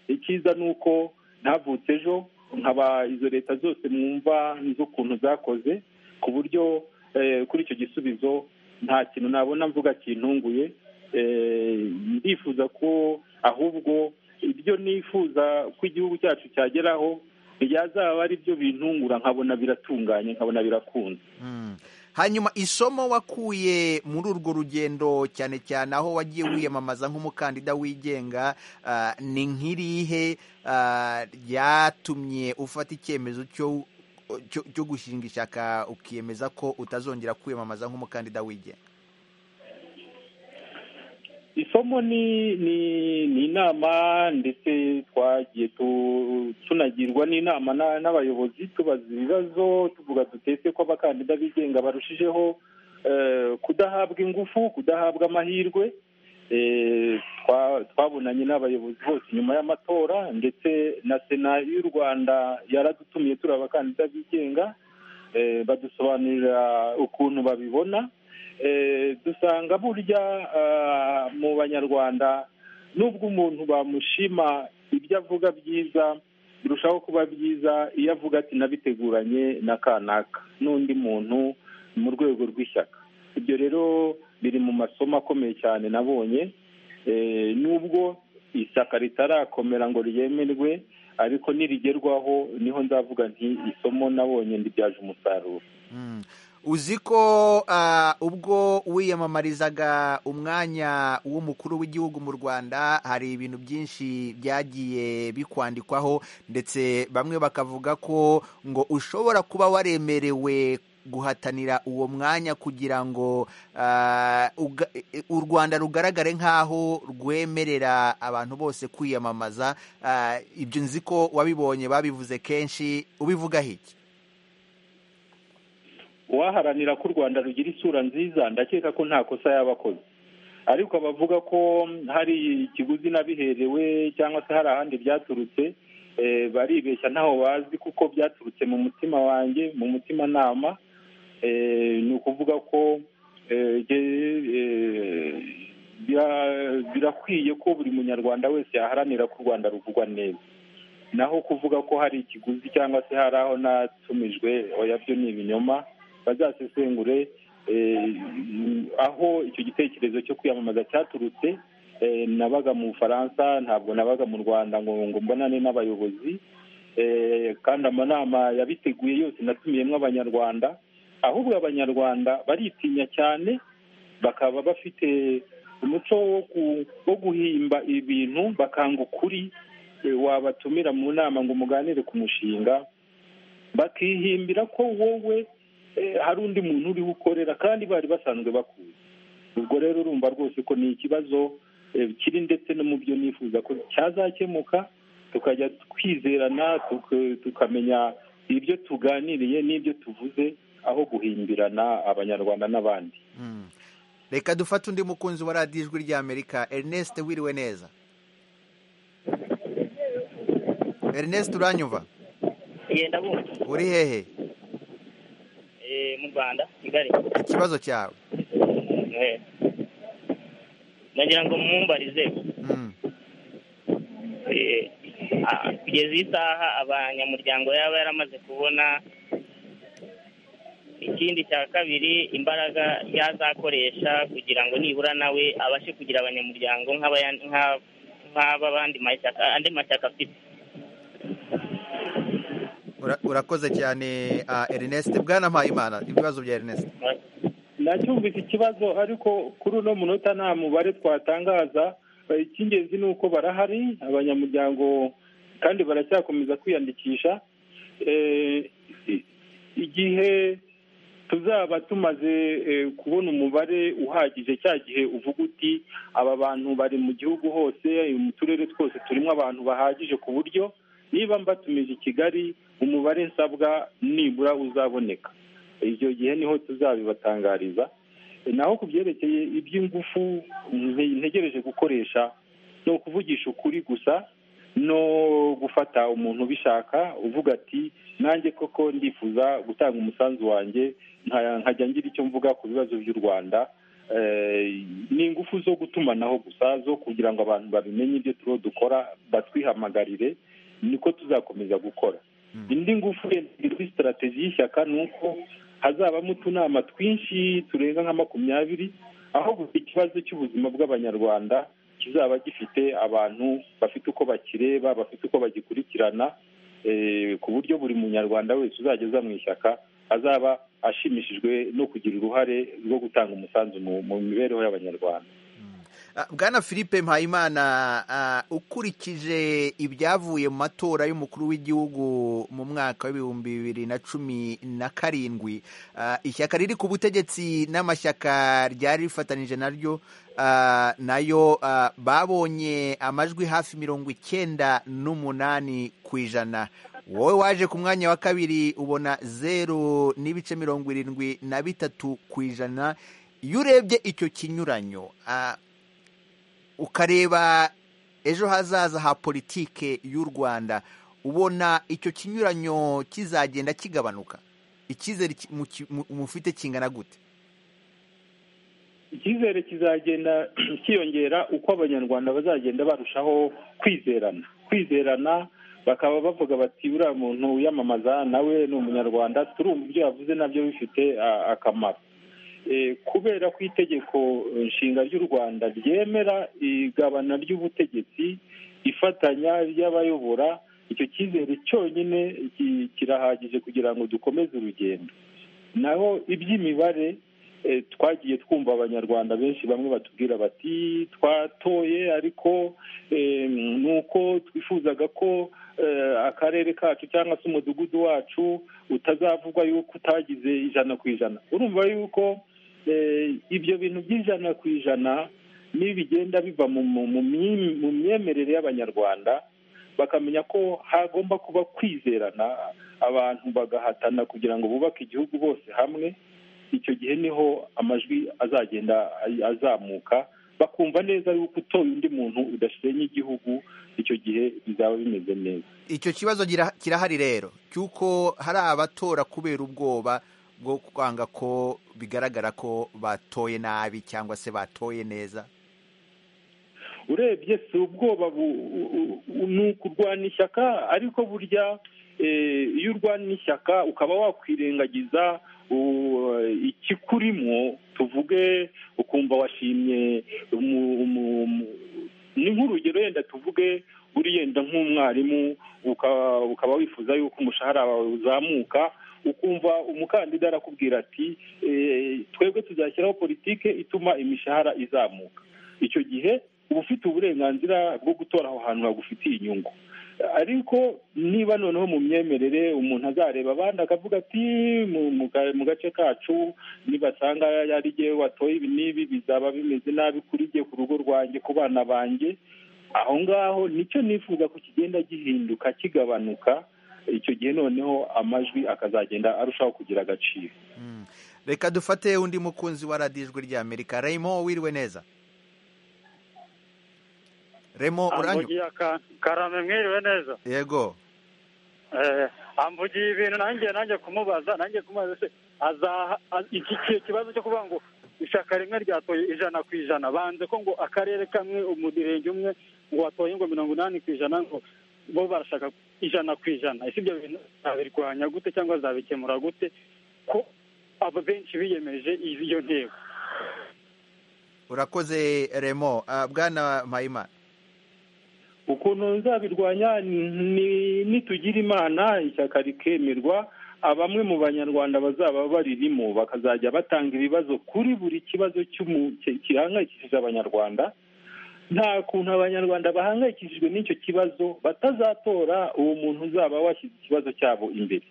icyiza ni uko ntavutse ejo nkaba izo leta zose mwumva z'ukuntu zakoze ku buryo eh, kuri icyo gisubizo nta kintu nabona mvuga kintunguye ndifuza ko ahubwo ibyo nifuza ko igihugu cyacu cyageraho byazaba ari byo bintungura nkabona biratunganye nkabona birakunze hanyuma isomo wakuye muri urwo rugendo cyane cyane aho wagiye wiyamamaza nk'umukandida wigenga ni nk'irihe ryatumye ufata icyemezo cyo gushinga ishyaka ukiyemeza ko utazongera kwiyamamaza nk'umukandida wigenga isomo ni ni ni inama ndetse twagiye tunagirwa n'inama n'abayobozi tubaza ibibazo tuvuga dutetse ko abakandida bigenga barushijeho kudahabwa ingufu kudahabwa amahirwe twabonanye n'abayobozi bose nyuma y'amatora ndetse na sena y'u rwanda yaradutumiye turi abakandida bigenga badusobanurira ukuntu babibona dusanga burya mu banyarwanda nubwo umuntu bamushima ibyo avuga byiza birushaho kuba byiza iyo avuga ati nabiteguranye na kanaka n'undi muntu mu rwego rw'ishyaka ibyo rero biri mu masomo akomeye cyane nabonye nubwo ishyaka ritarakomera ngo ryemerwe ariko nirigerwaho niho ndavuga nti isomo nabonye ndibyaje umusaruro uzi ko ubwo wiyamamarizaga umwanya w'umukuru w'igihugu mu rwanda hari ibintu byinshi byagiye bikwandikwaho ndetse bamwe bakavuga ko ngo ushobora kuba waremerewe guhatanira uwo mwanya kugira ngo u rwanda rugaragare nk'aho rwemerera abantu bose kwiyamamaza ibyo nzi ko wabibonye babivuze kenshi ubivugaho iki uwaharanira ko u rwanda rugira isura nziza ndakeka ko nta kosa yaba akoze ariko abavuga ko hari ikiguzi n'abiherewe cyangwa se hari ahandi byaturutse baribeshya ntaho bazi kuko byaturutse mu mutima wanjye mu mutimanama ni ukuvuga ko birakwiye ko buri munyarwanda wese yaharanira ko u rwanda ruvugwa neza naho kuvuga ko hari ikiguzi cyangwa se hari aho natumijwe oya byo ni ibinyoma bazasesengure aho icyo gitekerezo cyo kwiyamamaza cyaturutse nabaga mu bufaransa ntabwo nabaga mu rwanda ngo ngo mbonane n'abayobozi kandi amanama yabiteguye yose natumiyemo abanyarwanda ahubwo abanyarwanda baritinya cyane bakaba bafite umuco wo guhimba ibintu bakanga ukuri wabatumira mu nama ngo muganire ku mushinga bakihimbira ko wowe hari undi muntu uriho ukorera kandi bari basanzwe bakuzi ubwo rero urumva rwose ko ni ikibazo kiri ndetse no mu byo nifuza ko cyazakemuka tukajya twizerana tukamenya ibyo tuganiriye n'ibyo tuvuze aho guhimbirana abanyarwanda n'abandi reka dufate undi mukunzi wa radiyo ijwi ry'amerika erineste wiriwe neza erineste uranyuva yenda bumva uri hehe mu rwanda kigali ikibazo cyawe nagira ngo mwumbarize kugeza isaha abanyamuryango yaba yaramaze kubona ikindi cya kabiri imbaraga yazakoresha kugira ngo nibura nawe abashe kugira abanyamuryango nk'ab'abandi mashyaka andi mashyaka afite urakoze cyane erineste bwana mpayimana ibibazo bya erineste nacyumvise ikibazo ariko kuri uno munota nta mubare twatangaza icy'ingenzi ni uko barahari abanyamuryango kandi baracyakomeza kwiyandikisha igihe tuzaba tumaze kubona umubare uhagije cya gihe uvuga uti aba bantu bari mu gihugu hose mu turere twose turimo abantu bahagije ku buryo niba mbatumije i kigali umubare nsabwa nibura uzaboneka icyo gihe niho tuzabibatangariza naho ku byerekeye iby'ingufu ntegereje gukoresha ni ukuvugisha ukuri gusa no gufata umuntu ubishaka uvuga ati nanjye koko ndifuza gutanga umusanzu wanjye nkajya ngira icyo mvuga ku bibazo by'u rwanda ni ingufu zo gutumanaho gusa zo kugira ngo abantu babimenye ibyo turiho dukora batwihamagarire niko tuzakomeza gukora indi ngufu iri kuri sitarategi y'ishyaka ni uko hazabamo utunama twinshi turenga nka makumyabiri aho buri kibazo cy'ubuzima bw'abanyarwanda kizaba gifite abantu bafite uko bakireba bafite uko bagikurikirana ku buryo buri munyarwanda wese uzageza mu ishyaka azaba ashimishijwe no kugira uruhare rwo gutanga umusanzu mu mibereho y'abanyarwanda bwana philippe mpayimana ukurikije ibyavuye mu matora y'umukuru w'igihugu mu mwaka w'ibihumbi bibiri na cumi na karindwi ishyaka riri ku butegetsi n'amashyaka ryari rifatanije naryo nayo babonye amajwi hafi mirongo icyenda n'umunani ku ijana wowe waje ku mwanya wa kabiri ubona zeru n'ibice mirongo irindwi na bitatu ku ijana iyo urebye icyo kinyuranyo ukareba ejo hazaza ha politike y'u rwanda ubona icyo kinyuranyo kizagenda kigabanuka icyizere mufite kingana gute icyizere kizagenda kiyongera uko abanyarwanda bazagenda barushaho kwizerana kwizerana bakaba bavuga bati uriya muntu wiyamamaza nawe ni umunyarwanda turumva ibyo yavuze nabyo bifite akamaro kubera ko itegeko nshinga ry'u rwanda ryemera igabana ry'ubutegetsi ifatanya ry'abayobora icyo cyizere cyonyine kirahagije kugira ngo dukomeze urugendo naho iby'imibare twagiye twumva abanyarwanda benshi bamwe batubwira bati twatoye ariko ni uko twifuzaga ko akarere kacu cyangwa se umudugudu wacu utazavugwa yuko utagize ijana ku ijana urumva yuko ibyo bintu by'ijana ku ijana n'ibigenda biva mu myemerere y'abanyarwanda bakamenya ko hagomba kuba kwizerana abantu bagahatana kugira ngo bubake igihugu bose hamwe icyo gihe niho amajwi azagenda azamuka bakumva neza yuko utoye undi muntu udasenya igihugu icyo gihe bizaba bimeze neza icyo kibazo kirahari rero cy'uko hari abatora kubera ubwoba bwo kwanga ko bigaragara ko batoye nabi cyangwa se batoye neza urebye si ubwoba ni ukurwana ishyaka ariko burya iyo urwana ishyaka ukaba wakwirengagiza ikikurimo tuvuge ukumva washimye ni nk'urugero yenda tuvuge uri yenda nk'umwarimu ukaba wifuza yuko umushahara wawe uzamuka ukumva umukandida arakubwira ati twebwe tuzashyiraho politiki ituma imishahara izamuka icyo gihe uba ufite uburenganzira bwo gutora aho hantu hagufitiye inyungu ariko niba noneho mu myemerere umuntu azareba abandi akavuga ati mu gace kacu nibasanga ari igihe watoye ibi n'ibi bizaba bimeze nabi kuri jye ku rugo rwanjye ku bana banjye aho ngaho nicyo nifuza ko kigenda gihinduka kigabanuka icyo gihe noneho amajwi akazagenda arushaho kugira agaciro reka dufate undi mukunzi wa radijwe ry'amerika raymo wiriwe neza remo uranyu karame mwiriwe neza yego eh amvugiye ibintu nanjye nanjye kumubaza nanjye kumubaza se azaha iki kibazo cyo kuvuga ngo ishaka rimwe ryatoye ijana ku ijana banze ko ngo akarere kamwe umurenge umwe ngo watoye ngo mirongo inani ku ijana ngo bo barashaka ijana ku ijana ese ibyo bintu zabirwanya gute cyangwa zabikemura gute ko abo benshi biyemeje iyo ntego urakoze remo bwana mpayimana ukuntu nzabirwanya nitugira imana ishyaka rikemerwa bamwe mu banyarwanda bazaba baririmo bakazajya batanga ibibazo kuri buri kibazo gihangayikishije abanyarwanda nta kuntu abanyarwanda bahangayikishijwe n'icyo kibazo batazatora uwo muntu uzaba washyize ikibazo cyabo imbere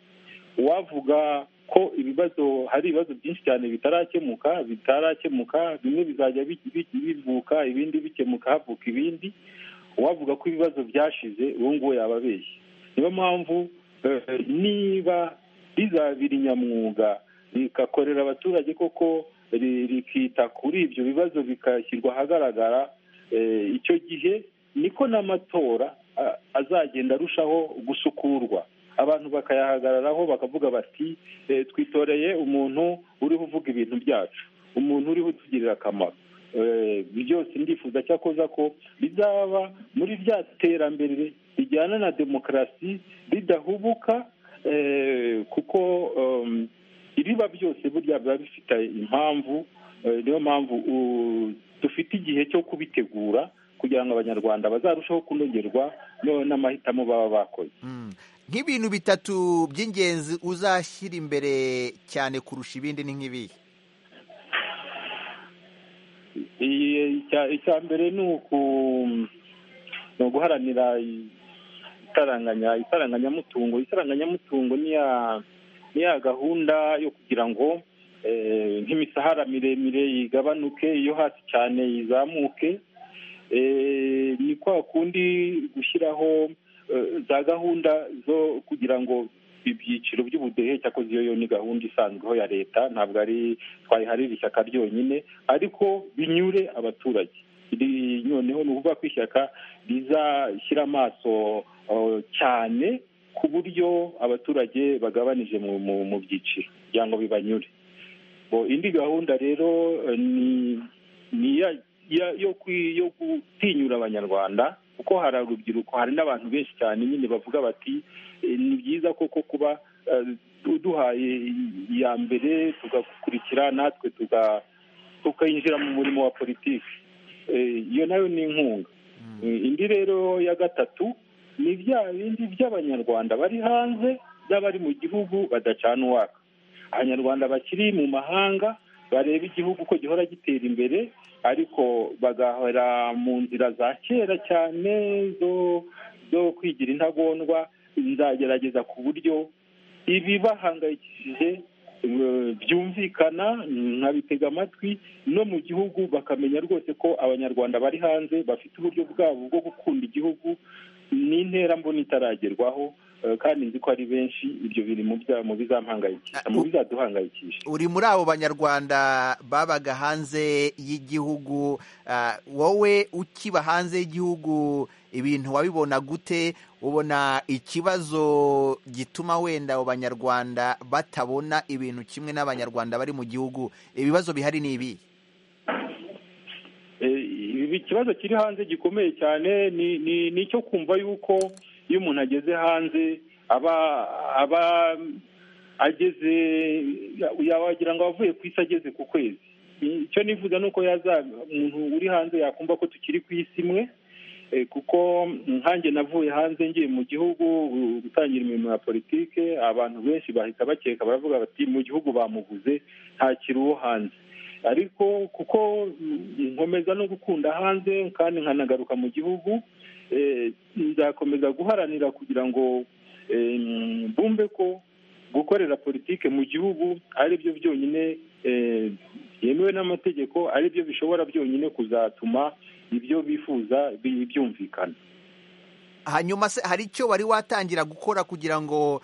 uwavuga ko ibibazo hari ibibazo byinshi cyane bitarakemuka bitarakemuka bimwe bizajya bivuka ibindi bikemuka havuka ibindi uwavuga ko ibibazo byashize uwo nguwo yaba abeshye niyo mpamvu niba rizabira inyamwuga rikakorera abaturage koko rikita kuri ibyo bibazo bikashyirwa ahagaragara icyo gihe niko n'amatora azagenda arushaho gusukurwa abantu bakayahagararaho bakavuga bati twitoreye umuntu uriho uvuga ibintu byacu umuntu uriho utugirira akamaro byose ndifuza cyakoza ko bizaba muri rya terambere rijyana na demokarasi ridahubuka kuko ibiba byose burya biba bifite impamvu niyo mpamvu dufite igihe cyo kubitegura kugira ngo abanyarwanda bazarusheho kunogerwa n'amahitamo baba bakoze nk'ibintu bitatu by'ingenzi uzashyira imbere cyane kurusha ibindi ni nk'ibihe icya mbere ni uguharanira itaranganya itaranganyamutungo itaranganyamutungo ni ya gahunda yo kugira ngo nk'imisahara miremire yigabanuke iyo hasi cyane yizamuke ni kwa kundi gushyiraho za gahunda zo kugira ngo ibyiciro by'ubudehe cyakoze iyo yo ni gahunda isanzweho ya leta ntabwo ari twayiharira ishyaka ryonyine ariko binyure abaturage noneho ni ukuvuga ko ishyaka rizashyira amaso cyane ku buryo abaturage bagabanije mu byiciro kugira ngo bibanyure indi gahunda rero ni yo gutinyura abanyarwanda kuko hari urubyiruko hari n'abantu benshi cyane nyine bavuga bati ni byiza koko kuba uduhaye iya mbere tugakurikira natwe tukinjira mu murimo wa politiki iyo nayo ni inkunga indi rero ya gatatu ni bya bindi by'abanyarwanda bari hanze by'abari mu gihugu badacana uwaka abanyarwanda bakiri mu mahanga bareba igihugu ko gihora gitera imbere ariko bagahora mu nzira za kera cyane zo kwigira intagondwa nzagerageza ku buryo ibibahangayikishije byumvikana nkabitega amatwi no mu gihugu bakamenya rwose ko abanyarwanda bari hanze bafite uburyo bwabo bwo gukunda igihugu n'interambona itaragerwaho kandi nzi ko ari benshi ibyo biri mu bizampangayikisha mu bizaduhangayikisha uri muri abo banyarwanda babaga hanze y'igihugu wowe ukiba hanze y'igihugu ibintu wabibona gute ubona ikibazo gituma wenda abo banyarwanda batabona ibintu kimwe n'abanyarwanda bari mu gihugu ibibazo bihari ni ibi ikibazo kiri hanze gikomeye cyane ni icyo kumva yuko iyo umuntu ageze hanze aba aba ageze wagira ngo avuye ku isi ageze ku kwezi icyo nifuza ni uko umuntu uri hanze yakumva ko tukiri ku isi imwe kuko nkange navuye hanze ngiye mu gihugu gutangira imirimo ya politike abantu benshi bahita bakeka baravuga bati mu gihugu bamuguze ntakiri uwo hanze ariko kuko nkomeza no gukunda hanze kandi nkanagaruka mu gihugu nzakomeza guharanira kugira ngo bumve ko gukorera politike mu gihugu ari byo byonyine byemewe n'amategeko ari byo bishobora byonyine kuzatuma ibyo bifuza byumvikana hanyuma se hari icyo wari watangira gukora kugira ngo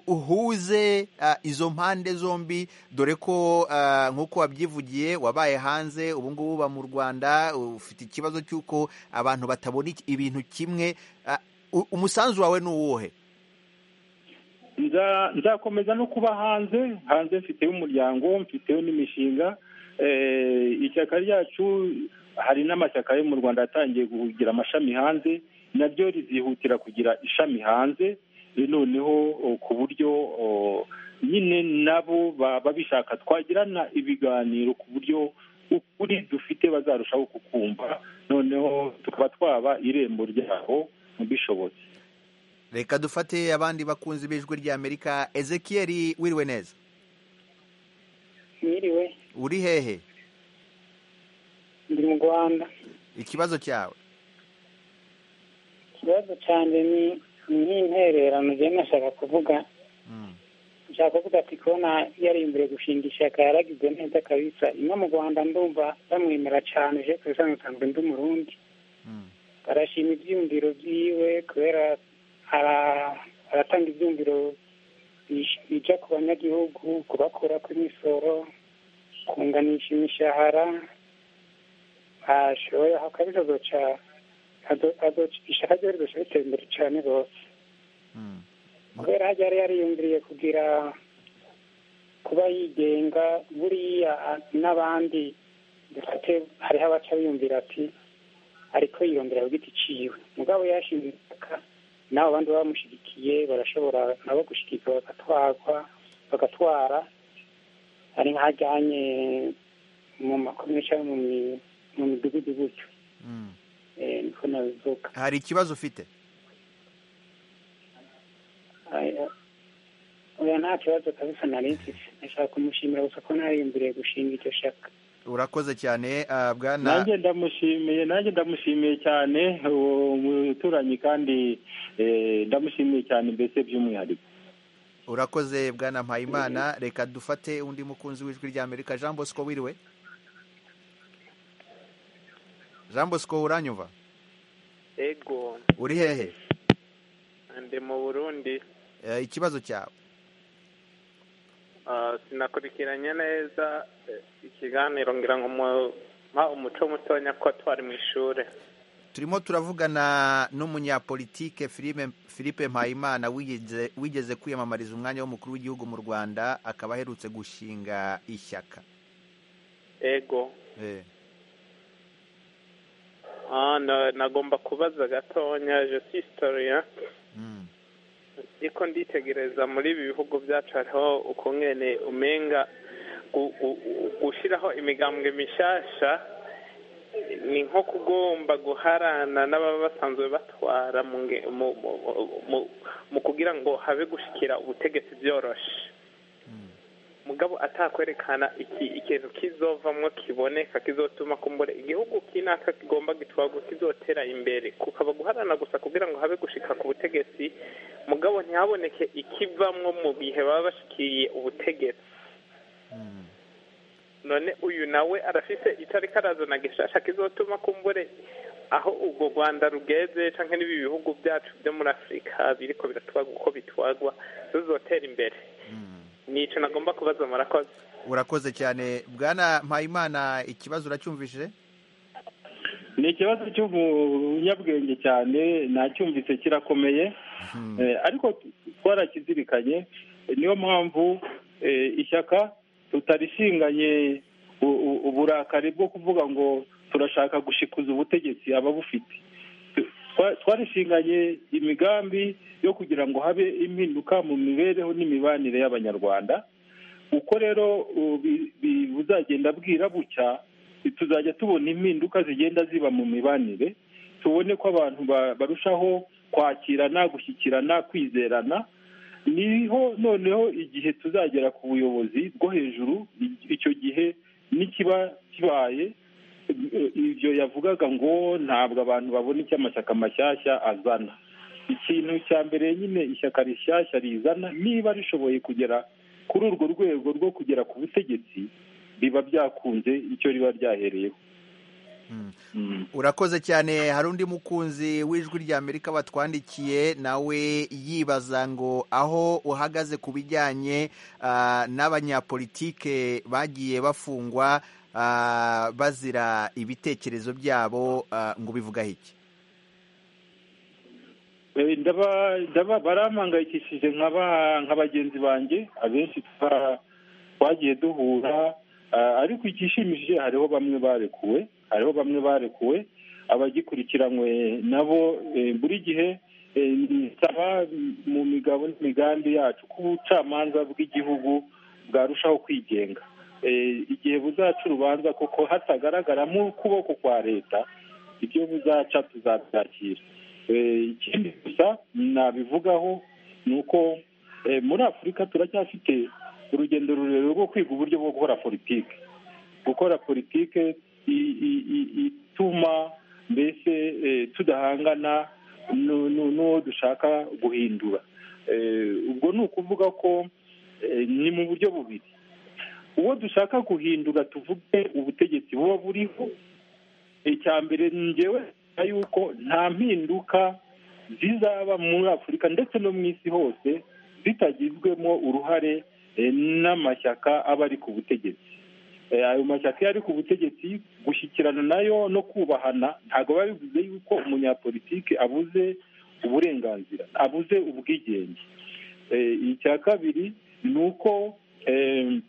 uhuze izo mpande zombi dore ko nk'uko wabyivugiye wabaye hanze ubu ngubu uba mu rwanda ufite ikibazo cy'uko abantu batabona ibintu kimwe umusanzu wawe ni uwuhe nzakomeza no kuba hanze hanze mfiteho umuryango mfiteho n'imishinga ishyaka ryacu hari n'amashyaka yo mu rwanda yatangiye kugira amashami hanze naryo rizihutira kugira ishami hanze noneho ku buryo nyine nabo baba bishaka twagirana ibiganiro ku buryo ukuri dufite bazarushaho kukumva noneho tukaba twaba irembo ryabo bishobotse reka dufate abandi bakunzi b'ijwi ry'amerika ezekiel wiriwe neza mwiriwe uri hehe ndi mu rwanda ikibazo cyawe ikibazo cyanjye ni n'intererano ngiye nashaka kuvuga nshaka kuvuga ati kubona yari imbere gushinga ishyaka yaragize neza kabisa ino mu rwanda ndumva bamwemera cyane uje ku bisanzwe nsanzwe ndi umurundi barashima ibyumviro byiwe kubera aratanga ibyumviro bijya ku banyagihugu kubakura ku misoro kunganisha imishahara ashoboye akabije azoca ishyaka rye rirushya ritera imbere cyane rwose kubera hajya yari yariyumviriye kugira kuba yigenga buriya n'abandi dufate hariho abaca biyumvira ati ariko yiyumvira ku giti ciwe mugabo yashinze ishyaka n'abo bandi bamushyigikiye barashobora nabo gushyigikira bagatwarwa bagatwara ari nk'ajyanye mu makomisha mu midugudu gutyo niko nabivuga hari ikibazo ufite oya nta kibazo kabisa nari mfite nashaka kumushimira gusa ko narimbiriye gushinga icyo shaka urakoze cyane ah, bwana nanjye ndamushimiye nanjye ndamushimiye cyane uwo muturanyi kandi eh, ndamushimiye cyane mbese by'umwihariko urakoze bwana mpayimana reka dufate undi mukunzi w'ijwi rya amerika jean bosco wiriwe jean bosco uranyumva ego uri hehe ndi mu burundi Eh, ikibazo cyawe Ah, sinakurikiranye neza eh, ikiganiro ngira ngo mu- mpa umuco mutonya ko twari mu ishuri turimo turavugana n'umunyapolitike Philippe- philippe mpayimana wigeze wigeze kwiyamamariza umwanya w'umukuru w'igihugu mu rwanda akaba aherutse gushinga ishyaka ego Eh, Ah, na- nagomba kubaza gatonya je suis historien mm. ariko nditegereza muri ibi bihugu byacu hariho ukungene umenga gu- gu- gu- gushiraho imigambwe mishasha ni nko kugomba guharana n'ababa basanzwe batwara mu nge- mu- mu- mu- mu- mu kugira ngo habe gushikira ubutegetsi byoroshe mugabo atakwerekana iki- ikintu kizovamwo kiboneka kizotuma kumbure igihugu kinaka kigomba gitwarwa kizotera imbere kukaba guharana gusa kugira ngo habe gushika ku butegetsi mugabo ntihaboneke ikivamwo mu gihe baba bashikiriye ubutegetsi none uyu nawe arafise itariki arazana gishasha kizotuma kumbure aho ubwo rwanda rugeze canke n'ibi bihugu byacu byo muri afurika biriko biratwarwa uko bitwarwa tuzotera imbere nico nagomba kubaza murakoze urakoze cyane bwana mpayimana ikibazo uracyumvishije ni ikibazo cy'ubunyabwenge cyane nacyumvise kirakomeye Eh, ariko twarakizirikanye Eh, niyo mpamvu eh, ishyaka tutarishinganye u- u- uburakari bwo kuvuga ngo turashaka gushikuza ubutegetsi ababufite Tu- twa- twarishinganye imigambi yo kugira ngo habe impinduka mu mibereho n'imibanire y'abanyarwanda uko rero u- bi- bi- buzagenda bwira bucya tuzajya tubona impinduka zigenda ziba mu mibanire tubone ko abantu ba- barushaho kwakirana gushyikirana kwizerana niho noneho igihe tuzagera ku buyobozi bwo hejuru i- icyo gihe n'ikiba kibaye i- ibyo yavugaga ngo ntabwo abantu babona icyo amashyaka mashyashya azana ikintu cya mbere nyine ishyaka rishyashya rizana niba rishoboye kugera kuri urwo rwego rwo kugera ku butegetsi biba byakunze icyo riba ryahereyeho urakoze cyane hari undi mukunzi w'ijwi rya amerika batwandikiye nawe yibaza ngo aho uhagaze ku bijyanye ah, n'abanyapolitike bagiye bafungwa ah, bazira ibitekerezo byabo ah, ngo bivugaho iki Eh, ndaba ndaba barampangayikishije nk'aba- nka bagenzi banjye abenshi twa- twagiye duhura ah, ariko igishimishije hariho bamwe barekuwe hariho bamwe barekuwe abagikurikiranywe nabo eh, buri gihe eh, nsaba mu migabo n'imigambi yacu ko ubucamanza bw'igihugu bwarushaho kwigenga Eh, igihe buzaca urubanza koko hatagaragaramo ukuboko kwa leta ibyo buzaca tuzabyakira Eh, ikindi gusa nabivugaho ni uko eh, muri afurika turacyafite urugendo rurerure rwo kwiga uburyo bwo gukora politiki gukora politiki i- i- i- ituma mbese eh, tudahangana nu- nu- n'uwo dushaka guhindura Eh, ubwo ni ukuvuga ko eh, ni mu buryo bubiri uwo dushaka guhindura tuvuge ubutegetsi buba buriho icya mbere ngewe ntekereza yuko nta mpinduka zizaba muri afurika ndetse no mu isi hose zitagizwemo uruhare eh, n'amashyaka aba ari ku butegetsi Eh, ayo mashyaka iyo ari ku butegetsi gushyikirana nayo no kubahana ntabwo biba bivuze yuko umunyapolitike abuze uburenganzira abuze ubwigenge Eh, icya kabiri ni uko em,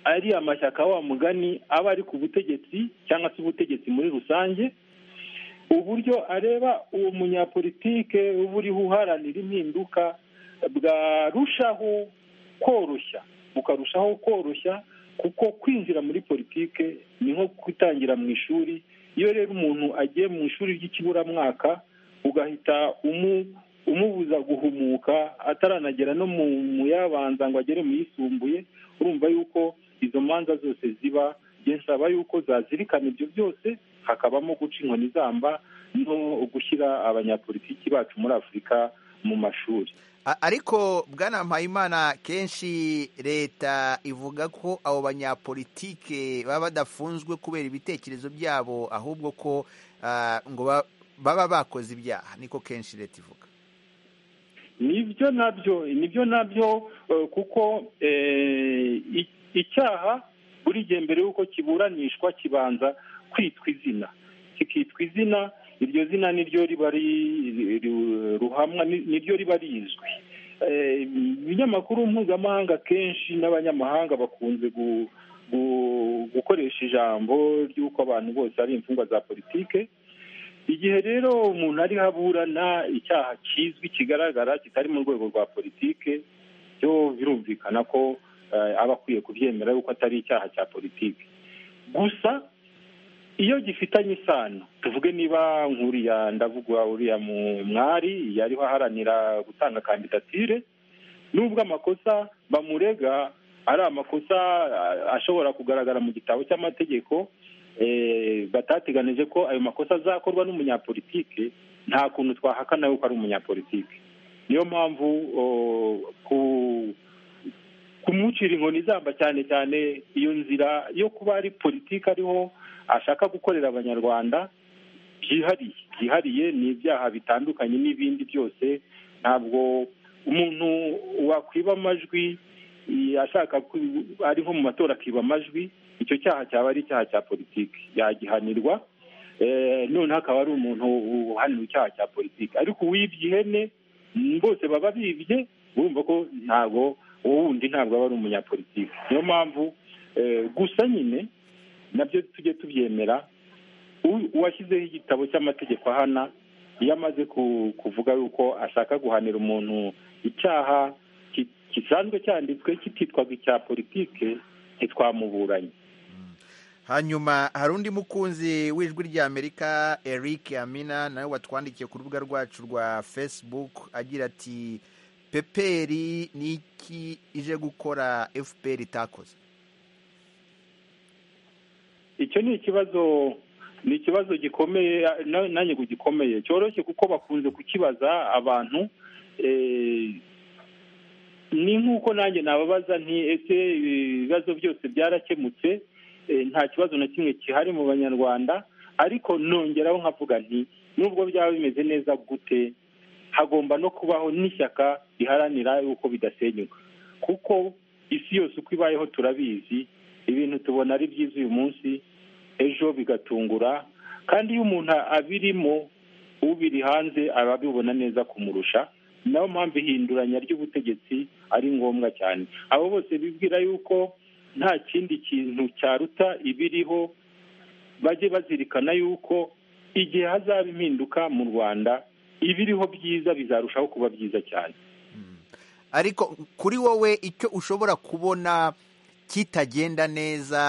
ari amashyaka wa mugani aba ari ku butegetsi cyangwa se ubutegetsi muri rusange uburyo areba uwo munyapolitike uba uriho uharanira impinduka bwarushaho koroshya mukarushaho koroshya kuko kwinjira muri politike ni nko kwitangira mu ishuri iyo rero umuntu agiye mu ishuri ry'ikiburamwaka ugahita umubuza guhumuka ataranagera no mu yabanza ngo agere mu yisumbuye urumva yuko izo manza zose ziba nsaba yuko zazirikana ibyo byose hakabamo guca inkoni zamba no gushyira abanyapolitiki bacu muri afurika mu mashuri ariko bwana mpayimana kenshi leta ivuga ko abo banyapolitike baba badafunzwe kubera ibitekerezo byabo ahubwo ko ngo baba bakoze ibyaha niko kenshi leta ivuga nibyo nabyo nibyo nabyo kuko icyaha buri gihe mbere y'uko kiburanishwa kibanza kwitwa izina kikitwa izina iryo zina niryo riba ruhamwa niryo riba rizwi ibinyamakuru mpuzamahanga kenshi n'abanyamahanga bakunze gukoresha ijambo ry'uko abantu bose ari imfungwa za politike igihe rero umuntu ariho aburana icyaha kizwi kigaragara kitari mu rwego rwa politike byo birumvikana ko aba akwiye kubyemera yuko atari icyaha cya politiki gusa iyo gifitanye isano tuvuge niba nk'uriya ndavuga uriya mwari yariho aharanira gutanga kandidatire nubwo amakosa bamurega ari amakosa ashobora kugaragara mu gitabo cy'amategeko batateganije ko ayo makosa azakorwa n'umunyapolitike nta kuntu twahakana yuko ari umunyapolitike niyo mpamvu ku kumucira inkoni izamba cyane cyane iyo nzira yo kuba ari politiki ariho ashaka gukorera abanyarwanda byihariye byihariye ni ibyaha bitandukanye n'ibindi byose ntabwo umuntu wakwiba amajwi ashaka ari nko mu matora akiba amajwi icyo cyaha cyaba ari icyaha cya politiki yagihanirwa noneho akaba ari umuntu uhanira icyaha cya politiki ariko uwibye ihene bose baba bibye urumva ko ntabwo wundi ntabwo aba ari umunyapolitiki niyo mpamvu gusa nyine nabyo tujye tubyemera uwashyizeho igitabo cy'amategeko ahana iyo amaze kuvuga yuko ashaka guhanira umuntu icyaha gisanzwe cyanditswe kititwaga icya politiki ntitwamuburanye hanyuma hari undi mukunzi w'ijwi ry'amerika eric amina nawe watwandikiye ku rubuga rwacu rwa facebook agira ati peperi ni iki ije gukora fpr itakoze icyo ni ikibazo ni ikibazo gikomeye nanjye ngo gikomeye cyoroshye kuko bakunze kukibaza abantu ni nk'uko nanjye nababaza nti ese ibibazo byose byarakemutse nta kibazo na kimwe gihari mu banyarwanda ariko nongeraho nkavuga nti nubwo byaba bimeze neza gute hagomba no kubaho n'ishyaka riharanira yuko bidasenyuka kuko isi yose uko ibayeho turabizi ibintu tubona ari byiza uyu munsi ejo bigatungura kandi iyo umuntu abirimo ubiri hanze aba abibona neza kumurusha nayo mpamvu ihinduranya ry'ubutegetsi ari ngombwa cyane abo bose bibwira yuko nta kindi kintu cyaruta ibiriho bajye bazirikana yuko igihe hazaba impinduka mu rwanda ibiriho byiza bizarushaho kuba byiza cyane ariko kuri wowe icyo ushobora kubona kitagenda neza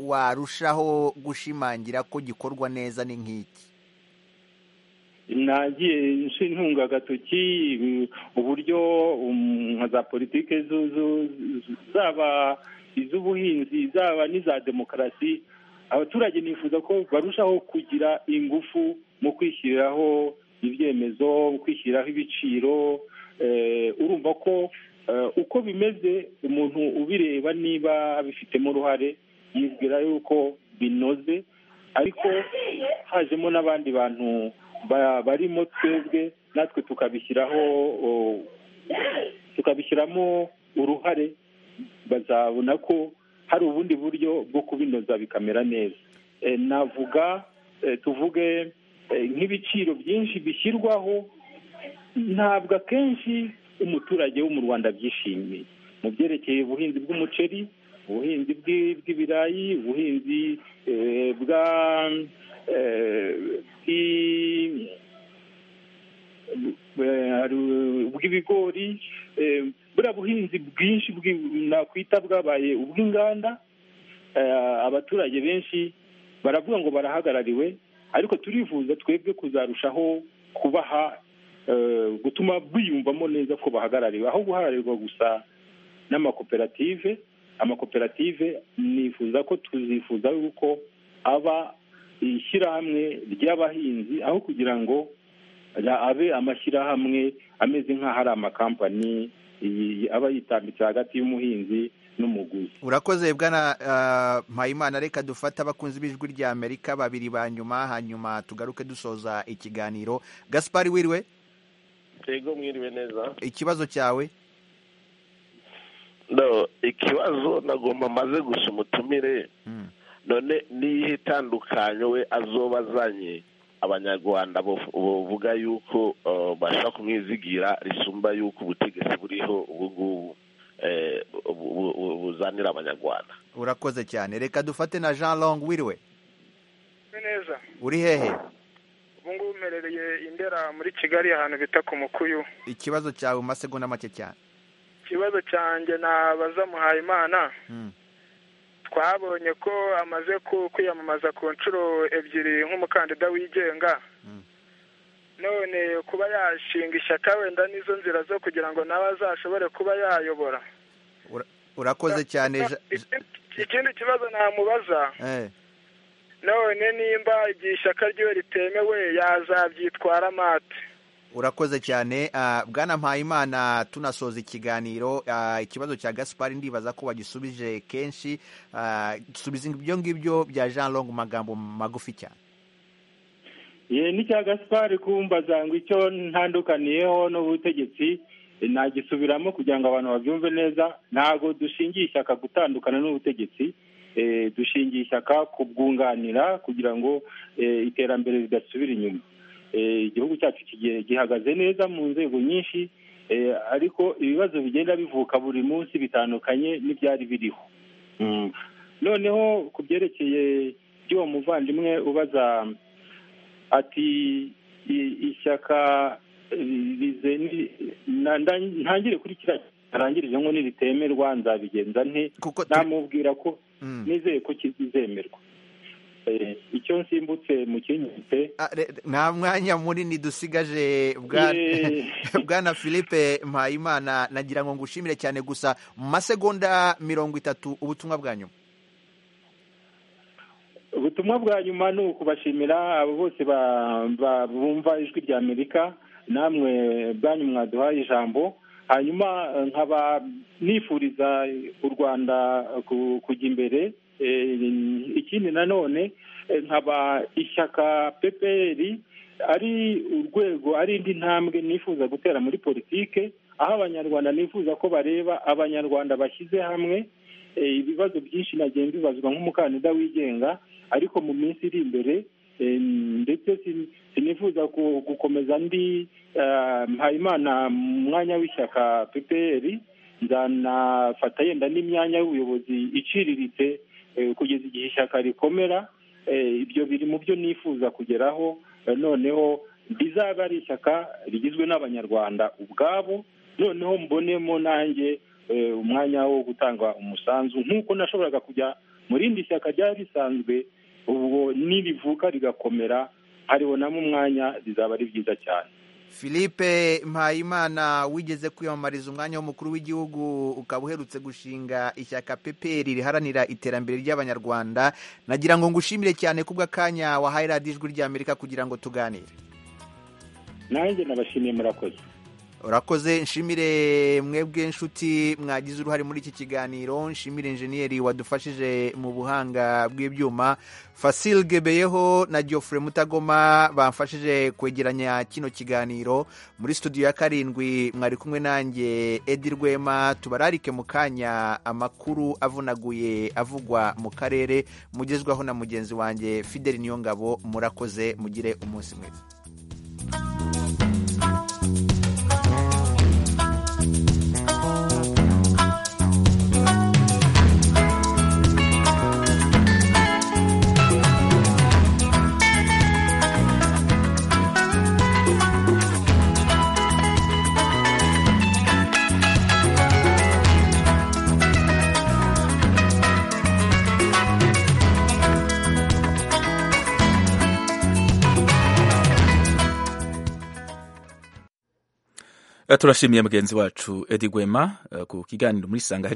warushaho gushimangira ko gikorwa neza ni nk'iki nagiye ntunga agatoki uburyo za politiki zaba iz'ubuhinzi zaba n'iza demokarasi abaturage nifuza ko barushaho kugira ingufu mu kwishyiriraho ibyemezo mu kwishyiriraho ibiciro urumva ko uko bimeze umuntu ubireba niba abifitemo uruhare yibwira yuko binoze ariko hajemo n'abandi bantu barimo twebwe natwe tukabishyiraho tukabishyiramo uruhare bazabona ko hari ubundi buryo bwo kubinoza bikamera neza navuga tuvuge nk'ibiciro byinshi bishyirwaho ntabwo akenshi umuturage wo mu rwanda byishimiye mu byerekeye ubuhinzi bw'umuceri ubuhinzi bw'ibirayi ubuhinzi bwa bw'ibigori buriya buhinzi bwinshi nakwita bwabaye ubw'inganda abaturage benshi baravuga ngo barahagarariwe ariko turifuza twebwe kuzarushaho kubaha gutuma biyumvamo neza ko bahagarariwe aho guhararirwa gusa n'amakoperative amakoperative nifuza ko tuzifuza yuko aba ishyirahamwe ry'abahinzi aho kugira ngo abe amashyirahamwe ameze nk'aho ari amakampani aba yitambitse hagati y'umuhinzi n'umuguzi urakoze bwana mpayimana reka dufate abakunzi b'ijwi rya amerika babiri ba nyuma hanyuma tugaruke dusoza ikiganiro gaspari wiriwe yego mwiriwe neza ikibazo cyawe ikibazo nagomba amaze gusa umutumire none n'iyihe itandukanyo we azoba azanye abanyarwanda bavuga yuko bashaka kumwizigira risumba yuko ubutegetsi buriho ubu ngubu buzanira abanyarwanda urakoze cyane reka dufate na jean long wiriwe neza uri hehe ubu ngubu mperereye indera muri kigali ahantu bita ku mukuyu ikibazo cyawe mu masegonda make cyane ikibazo cyanjye nabaza muhayimana twabonye ko amaze kwiyamamaza ku nshuro ebyiri nk'umukandida wigenga none kuba yashinga ishyaka wenda n'izo nzira zo kugira ngo nawe azashobore kuba yayobora urakoze cyane ikindi kibazo namubaza none nimba igihe ishyaka ryiwe ritemewe yazabyitwara amate urakoze cyane bwana mpayimana tunasoza ikiganiro ikibazo cya gaspari ndibaza ko bagisubije kenshi dusubiza ibyo ngibyo bya jean long magambo magufi cyane n'icya gaspari kumbaza ngo icyo ntandukaniyeho n'ubutegetsi nagisubiramo kugira ngo abantu babyumve neza ntabwo dushingiye ishyaka gutandukana n'ubutegetsi dushingiye ishyaka kubwunganira kugira ngo iterambere ridasubira inyuma igihugu cyacu gihagaze neza mu nzego nyinshi ariko ibibazo bigenda bivuka buri munsi bitandukanye n'ibyari biriho noneho ku byerekeye by'uwo muvandimwe ubaza ati ishyaka ntangire kuri kiriya arangirije ngo niritemerwa nzabigenza nte namubwira ko nizeye ko kizemerwa icyo nsimbutse mu kinyite nta mwanya munini dusigaje bwana philippe mpayimana nagira ngo ngushimire cyane gusa mu masegonda mirongo itatu ubutumwa bwa nyuma ubutumwa bwa nyuma ni ukubashimira abo bose bumva ijwi rya amerika namwe bwanyu mwaduhaye ijambo hanyuma nkaba nifuriza u rwanda kujya imbere ikindi nanone nkaba ishyaka peperi ari urwego ari indi ntambwe nifuza gutera muri politike aho abanyarwanda nifuza ko bareba abanyarwanda bashyize hamwe ibibazo byinshi nagiye mbibazwa nk'umukandida wigenga ariko mu minsi iri imbere ndetse sinifuza gukomeza ndi mpayimana mwanya w'ishyaka peperi nzanafata yenda n'imyanya y'ubuyobozi iciriritse kugeza igihe ishyaka rikomera ibyo biri mu byo nifuza kugeraho noneho rizaba ari ishyaka rigizwe n'abanyarwanda ubwabo noneho mbonemo nanjye umwanya wo gutanga umusanzu nk'uko nashoboraga kujya mu rindi shyaka ryari risanzwe ubwo nirivuka rigakomera haribonamo umwanya rizaba ari byiza cyane philippe mpayimana wigeze kwiyamamariza umwanya w'umukuru w'igihugu ukaba uherutse gushinga ishyaka peperi riharanira iterambere ry'abanyarwanda nagira ngo ngushimire cyane kubw'akanya wahaye radiyo ijwi ry'amerika kugira ngo tuganire nanjye nabashimiye murakoze urakoze nshimire mwebwe inshuti mwagize uruhare muri iki kiganiro nshimire injeniyeri wadufashije mu buhanga bw'ibyuma fasil gebeyeho na geoffrey mutagoma bamfashije kwegeranya kino kiganiro muri studio ya karindwi mwari kumwe nanjye edi rwema tubararike mu kanya amakuru avunaguye avugwa mu karere mugezwaho na mugenzi wanjye fideli niyongabo murakoze mugire umunsi mwiza turashimiye mugenzi wacu edi gwema ku kiganiro muri sanga